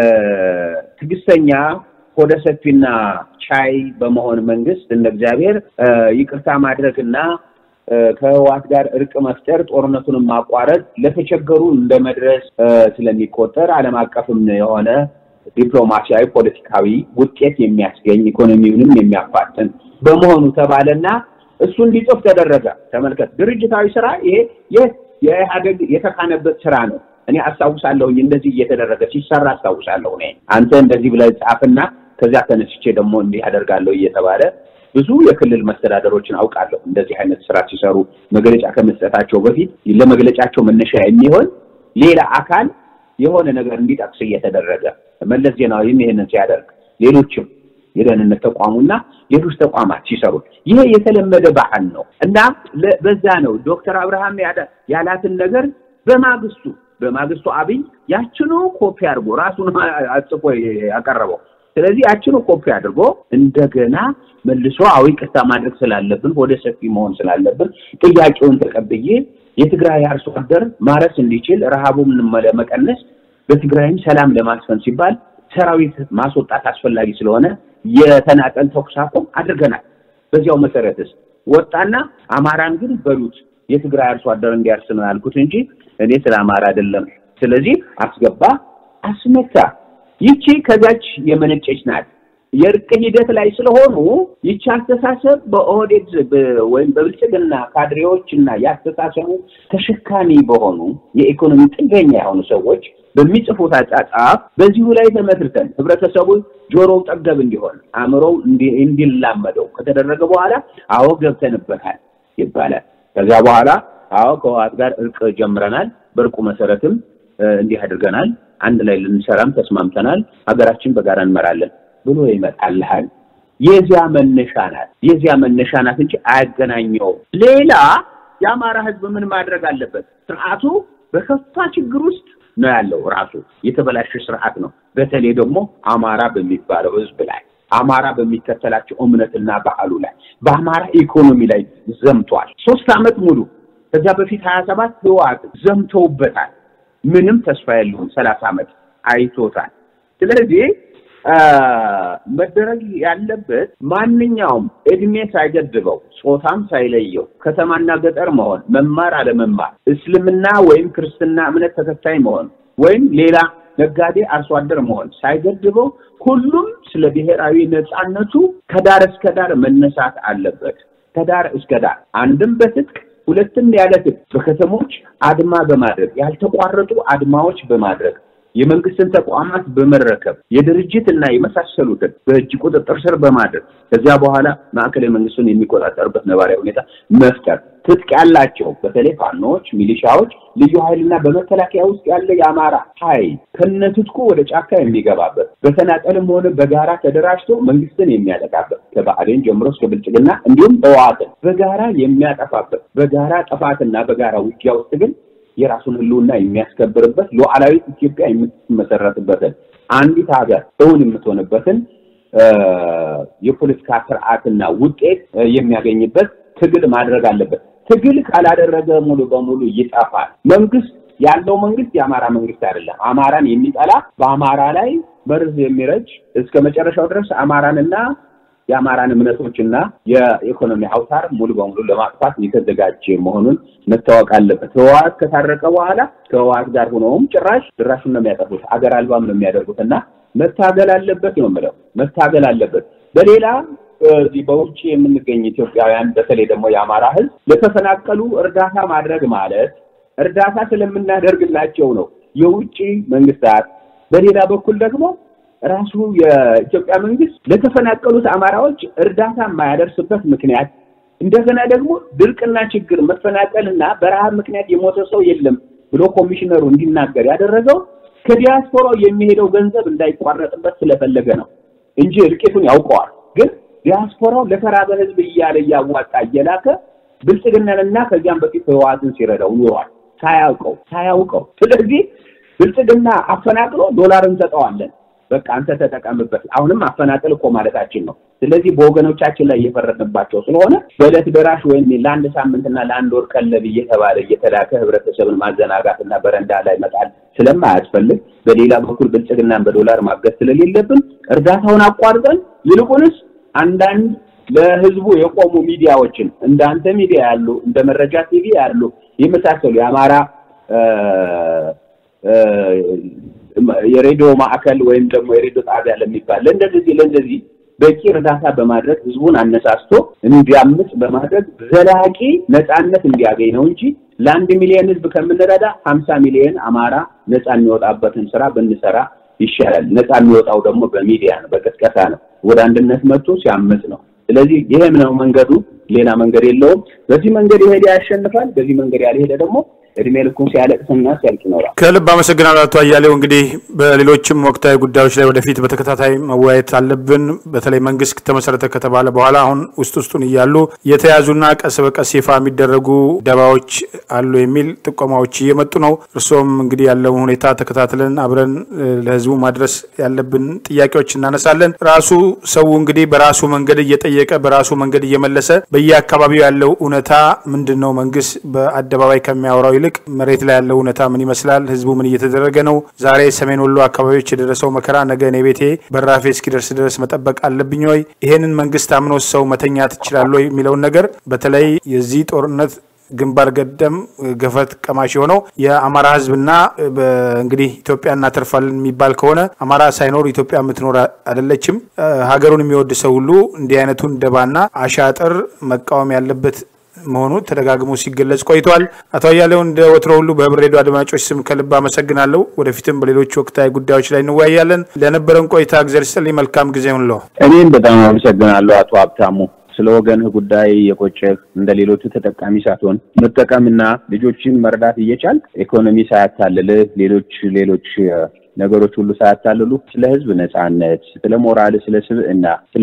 ትዕግስተኛ ሆደ ሰፊና ቻይ በመሆን መንግስት እንደ እግዚአብሔር ይቅርታ ማድረግና ከህወሓት ጋር እርቅ መፍጠር ጦርነቱንም ማቋረጥ ለተቸገሩ እንደ መድረስ ስለሚቆጠር ዓለም አቀፍም የሆነ ዲፕሎማሲያዊ፣ ፖለቲካዊ ውጤት የሚያስገኝ ኢኮኖሚውንም የሚያፋጥን በመሆኑ ተባለና እሱ እንዲጽፍ ተደረገ። ተመልከት፣ ድርጅታዊ ስራ ይሄ የኢህአዴግ የተካነበት ስራ ነው። እኔ አስታውሳለሁኝ እንደዚህ እየተደረገ ሲሰራ አስታውሳለሁ። እኔ አንተ እንደዚህ ብለህ ጻፍና ከዚያ ተነስቼ ደግሞ እንዲህ አደርጋለሁ እየተባለ ብዙ የክልል መስተዳደሮችን አውቃለሁ። እንደዚህ አይነት ስራ ሲሰሩ መግለጫ ከመስጠታቸው በፊት ለመግለጫቸው መነሻ የሚሆን ሌላ አካል የሆነ ነገር እንዲጠቅስ እየተደረገ መለስ ዜናዊም ይህንን ሲያደርግ ሌሎችም የደህንነት ተቋሙና ሌሎች ተቋማት ሲሰሩት ይሄ የተለመደ ባህል ነው እና በዛ ነው ዶክተር አብርሃም ያላትን ነገር በማግስቱ በማግስቱ አብይ ያችኑ ኮፒ አድርጎ ራሱን አጽፎ ያቀረበው። ስለዚህ ያችኑ ኮፒ አድርጎ እንደገና መልሶ አዊ ቅርታ ማድረግ ስላለብን ወደ ሰፊ መሆን ስላለብን ጥያቄውን ተቀብዬ የትግራይ አርሶ አደር ማረስ እንዲችል ረሃቡን ለመቀነስ በትግራይም ሰላም ለማስፈን ሲባል ሰራዊት ማስወጣት አስፈላጊ ስለሆነ የተናጠል ተኩስ አቁም አድርገናል። በዚያው መሰረትስ ወጣና አማራን ግን በሉት የትግራይ አርሶ አደር እንዲያርስ ነው ያልኩት እንጂ እኔ ስለ አማራ አይደለም። ስለዚህ አስገባ፣ አስመታ። ይቺ ከዛች የመነጨች ናት። የእርቅ ሂደት ላይ ስለሆኑ ይቺ አስተሳሰብ በኦህዴድ ወይም በብልጽግና ካድሬዎች እና የአስተሳሰቡ ተሸካሚ በሆኑ የኢኮኖሚ ጥገኛ የሆኑ ሰዎች በሚጽፉት አጻጻፍ በዚሁ ላይ ተመስርተን ህብረተሰቡ ጆሮው ጠገብ እንዲሆን አእምሮው እንዲላመደው ከተደረገ በኋላ አዎ ገብተንበታል ይባላል። ከዚያ በኋላ አዎ ከህወሓት ጋር እርቅ ጀምረናል፣ በእርቁ መሰረትም እንዲህ አድርገናል፣ አንድ ላይ ልንሰራም ተስማምተናል፣ ሀገራችን በጋራ እንመራለን ብሎ ይመጣልሃል። የዚያ መነሻ ናት የዚያ መነሻ ናት እንጂ አያገናኘውም። ሌላ የአማራ ህዝብ ምን ማድረግ አለበት? ስርዓቱ በከፋ ችግር ውስጥ ነው ያለው። ራሱ የተበላሸ ስርዓት ነው። በተለይ ደግሞ አማራ በሚባለው ህዝብ ላይ አማራ በሚከተላቸው እምነትና ባህሉ ላይ በአማራ ኢኮኖሚ ላይ ዘምቷል። ሶስት ዓመት ሙሉ ከዚያ በፊት ሀያ ሰባት ህወሓት ዘምተውበታል። ምንም ተስፋ የለውም። ሰላሳ ዓመት አይቶታል። ስለዚህ መደረግ ያለበት ማንኛውም እድሜ ሳይገድበው ጾታም ሳይለየው ከተማና ገጠር መሆን፣ መማር አለመማር፣ እስልምና ወይም ክርስትና እምነት ተከታይ መሆን ወይም ሌላ ነጋዴ አርሶ አደር መሆን ሳይገድበው ሁሉም ስለ ብሔራዊ ነፃነቱ ከዳር እስከ ዳር መነሳት አለበት። ከዳር እስከ ዳር አንድም በትጥቅ ሁለትም ያለ ትጥቅ በከተሞች አድማ በማድረግ ያልተቋረጡ አድማዎች በማድረግ የመንግስትን ተቋማት በመረከብ የድርጅት እና የመሳሰሉትን በእጅ ቁጥጥር ስር በማድረግ ከዚያ በኋላ ማዕከላዊ መንግስቱን የሚቆጣጠርበት ነባራዊ ሁኔታ መፍጠር ትጥቅ ያላቸው በተለይ ፋኖዎች፣ ሚሊሻዎች፣ ልዩ ኃይልና በመከላከያ ውስጥ ያለ የአማራ ኃይል ከነትጥቁ ወደ ጫካ የሚገባበት በተናጠልም ሆነ በጋራ ተደራጅቶ መንግስትን የሚያጠቃበት ከብአዴን ጀምሮ እስከ ብልጽግና እንዲሁም ህወሓትን በጋራ የሚያጠፋበት በጋራ ጥፋትና በጋራ ውጊያ ውስጥ ግን የራሱን ህልውና የሚያስከብርበት ሉዓላዊት ኢትዮጵያ የምትመሰረትበትን አንዲት ሀገር እውን የምትሆንበትን የፖለቲካ ስርዓትና ውጤት የሚያገኝበት ትግል ማድረግ አለበት። ትግል ካላደረገ ሙሉ በሙሉ ይጠፋል። መንግስት ያለው መንግስት የአማራ መንግስት አይደለም። አማራን የሚጠላ በአማራ ላይ መርዝ የሚረጭ እስከ መጨረሻው ድረስ አማራንና የአማራን እምነቶችና የኢኮኖሚ አውታር ሙሉ በሙሉ ለማጥፋት የተዘጋጀ መሆኑን መታወቅ አለበት። ህወሓት ከታረቀ በኋላ ከህወሓት ጋር ሆነውም ጭራሽ ድራሹን ነው የሚያጠፉት፣ አገር አልባም ነው የሚያደርጉት እና መታገል አለበት ነው የምለው፣ መታገል አለበት። በሌላ እዚህ በውጭ የምንገኝ ኢትዮጵያውያን በተለይ ደግሞ የአማራ ህዝብ ለተፈናቀሉ እርዳታ ማድረግ ማለት እርዳታ ስለምናደርግላቸው ነው የውጭ መንግስታት። በሌላ በኩል ደግሞ ራሱ የኢትዮጵያ መንግስት ለተፈናቀሉት አማራዎች እርዳታ የማያደርስበት ምክንያት እንደገና ደግሞ ድርቅና ችግር መፈናቀልና በረሃብ ምክንያት የሞተ ሰው የለም ብሎ ኮሚሽነሩ እንዲናገር ያደረገው ከዲያስፖራው የሚሄደው ገንዘብ እንዳይቋረጥበት ስለፈለገ ነው እንጂ እልቂቱን ያውቀዋል። ግን ዲያስፖራው ለተራበ ህዝብ እያለ እያዋጣ እየላከ ብልጽግናንና ከዚያም በፊት ህወሓትን ሲረዳው ኑሯል ሳያውቀው ሳያውቀው። ስለዚህ ብልጽግና አፈናቅሎ ዶላር እንሰጠዋለን፣ በቃ አንተ ተጠቀምበት። አሁንም አፈናቅል እኮ ማለታችን ነው። ስለዚህ በወገኖቻችን ላይ እየፈረድንባቸው ስለሆነ በዕለት ደራሽ ወይም ለአንድ ሳምንትና ለአንድ ወር ቀለብ እየተባለ እየተላከ ህብረተሰብን ማዘናጋትና በረንዳ ላይ መጣል ስለማያስፈልግ፣ በሌላ በኩል ብልጽግናን በዶላር ማገዝ ስለሌለብን እርዳታውን አቋርጠን ይልቁንስ አንዳንድ ለህዝቡ የቆሙ ሚዲያዎችን እንደ አንተ ሚዲያ ያሉ እንደ መረጃ ቲቪ ያሉ የመሳሰሉ የአማራ የሬዲዮ ማዕከል ወይም ደግሞ የሬዲዮ ጣቢያ ለሚባል ለእንደዚህ ለእንደዚህ በቂ እርዳታ በማድረግ ህዝቡን አነሳስቶ እንዲያምፅ በማድረግ ዘላቂ ነፃነት እንዲያገኝ ነው እንጂ ለአንድ ሚሊዮን ህዝብ ከምንረዳ ሀምሳ ሚሊዮን አማራ ነፃ የሚወጣበትን ስራ ብንሰራ ይሻላል። ነፃ የሚወጣው ደግሞ በሚዲያ ነው፣ በቅስቀሳ ነው፣ ወደ አንድነት መጥቶ ሲያምፅ ነው። ስለዚህ ይሄም ነው መንገዱ፣ ሌላ መንገድ የለውም። በዚህ መንገድ የሄደ ያሸንፋል፣ በዚህ መንገድ ያልሄደ ደግሞ እድሜ ልኩን ሲያለቅስና ሲያልቅ ይኖራል። ከልብ አመሰግናለሁ አቶ አያሌው። እንግዲህ በሌሎችም ወቅታዊ ጉዳዮች ላይ ወደፊት በተከታታይ መወያየት አለብን። በተለይ መንግስት ተመሰረተ ከተባለ በኋላ አሁን ውስጥ ውስጡን እያሉ የተያዙና ቀስ በቀስ ይፋ የሚደረጉ ደባዎች አሉ የሚል ጥቆማዎች እየመጡ ነው። እርስዎም እንግዲህ ያለውን ሁኔታ ተከታትለን አብረን ለህዝቡ ማድረስ ያለብን ጥያቄዎች እናነሳለን። ራሱ ሰው እንግዲህ በራሱ መንገድ እየጠየቀ በራሱ መንገድ እየመለሰ በየአካባቢው ያለው እውነታ ምንድን ነው? መንግስት በአደባባይ ከሚያወራው ይልቅ መሬት ላይ ያለው እውነታ ምን ይመስላል? ህዝቡ ምን እየተደረገ ነው? ዛሬ ሰሜን ወሎ አካባቢዎች የደረሰው መከራ ነገ እኔ ቤቴ በራፌ እስኪደርስ ድረስ መጠበቅ አለብኝ ወይ? ይሄንን መንግስት አምኖ ሰው መተኛት ይችላል ወይ የሚለውን ነገር በተለይ የዚህ ጦርነት ግንባር ገደም ገፈት ቀማሽ የሆነው የአማራ ህዝብና እንግዲህ ኢትዮጵያ እናተርፋለን የሚባል ከሆነ አማራ ሳይኖር ኢትዮጵያ የምትኖር አይደለችም። ሀገሩን የሚወድ ሰው ሁሉ እንዲህ አይነቱን ደባና አሻጥር መቃወም ያለበት መሆኑ ተደጋግሞ ሲገለጽ ቆይቷል። አቶ አያሌው እንደ ወትሮ ሁሉ በህብር ሬዲዮ አድማጮች ስም ከልብ አመሰግናለሁ። ወደፊትም በሌሎች ወቅታዊ ጉዳዮች ላይ እንወያያለን። ለነበረን ቆይታ እግዚአብሔር ይስጥልኝ። መልካም ጊዜ ሁንለው። እኔም በጣም አመሰግናለሁ አቶ ሀብታሙ ስለ ወገንህ ጉዳይ የቆጨህ እንደ ሌሎቹ ተጠቃሚ ሳትሆን መጠቀምና ልጆችን መርዳት እየቻል ኢኮኖሚ ሳያታልልህ ሌሎች ሌሎች ነገሮች ሁሉ ሳያታልሉ ስለ ህዝብ ነጻነት፣ ስለ ሞራል፣ ስለ ስብዕና፣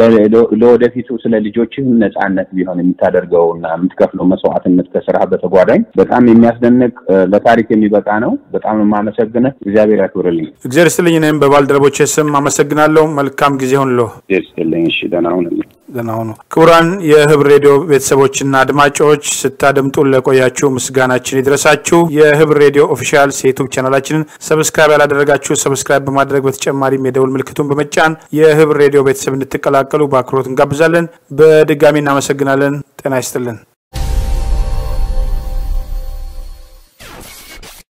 ለወደፊቱ ስለ ልጆችህ ነጻነት ቢሆን የምታደርገው እና የምትከፍለው መስዋዕትነት ከስራ በተጓዳኝ በጣም የሚያስደንቅ ለታሪክ የሚበቃ ነው። በጣም የማመሰግነህ እግዚአብሔር ያክብርልኝ። እግዚአብሔር ይስጥልኝ። እኔም በባልደረቦቼ ስም አመሰግናለሁ። መልካም ጊዜ ሁንሎ። እግዚአብሔር ይስጥልኝ። እሺ ደህና ሁንልኝ። ደህና ሁኑ። ክቡራን የህብር ሬዲዮ ቤተሰቦችና አድማጮች ስታደምጡን ለቆያችሁ ምስጋናችን ይድረሳችሁ። የህብር ሬዲዮ ኦፊሻል የዩቱብ ቻናላችንን ሰብስክራይብ ያላደረጋችሁ ሰብስክራይብ በማድረግ በተጨማሪም የደውል ምልክቱን በመጫን የህብር ሬዲዮ ቤተሰብ እንድትቀላቀሉ በአክብሮት እንጋብዛለን። በድጋሚ እናመሰግናለን። ጤና ይስጥልን።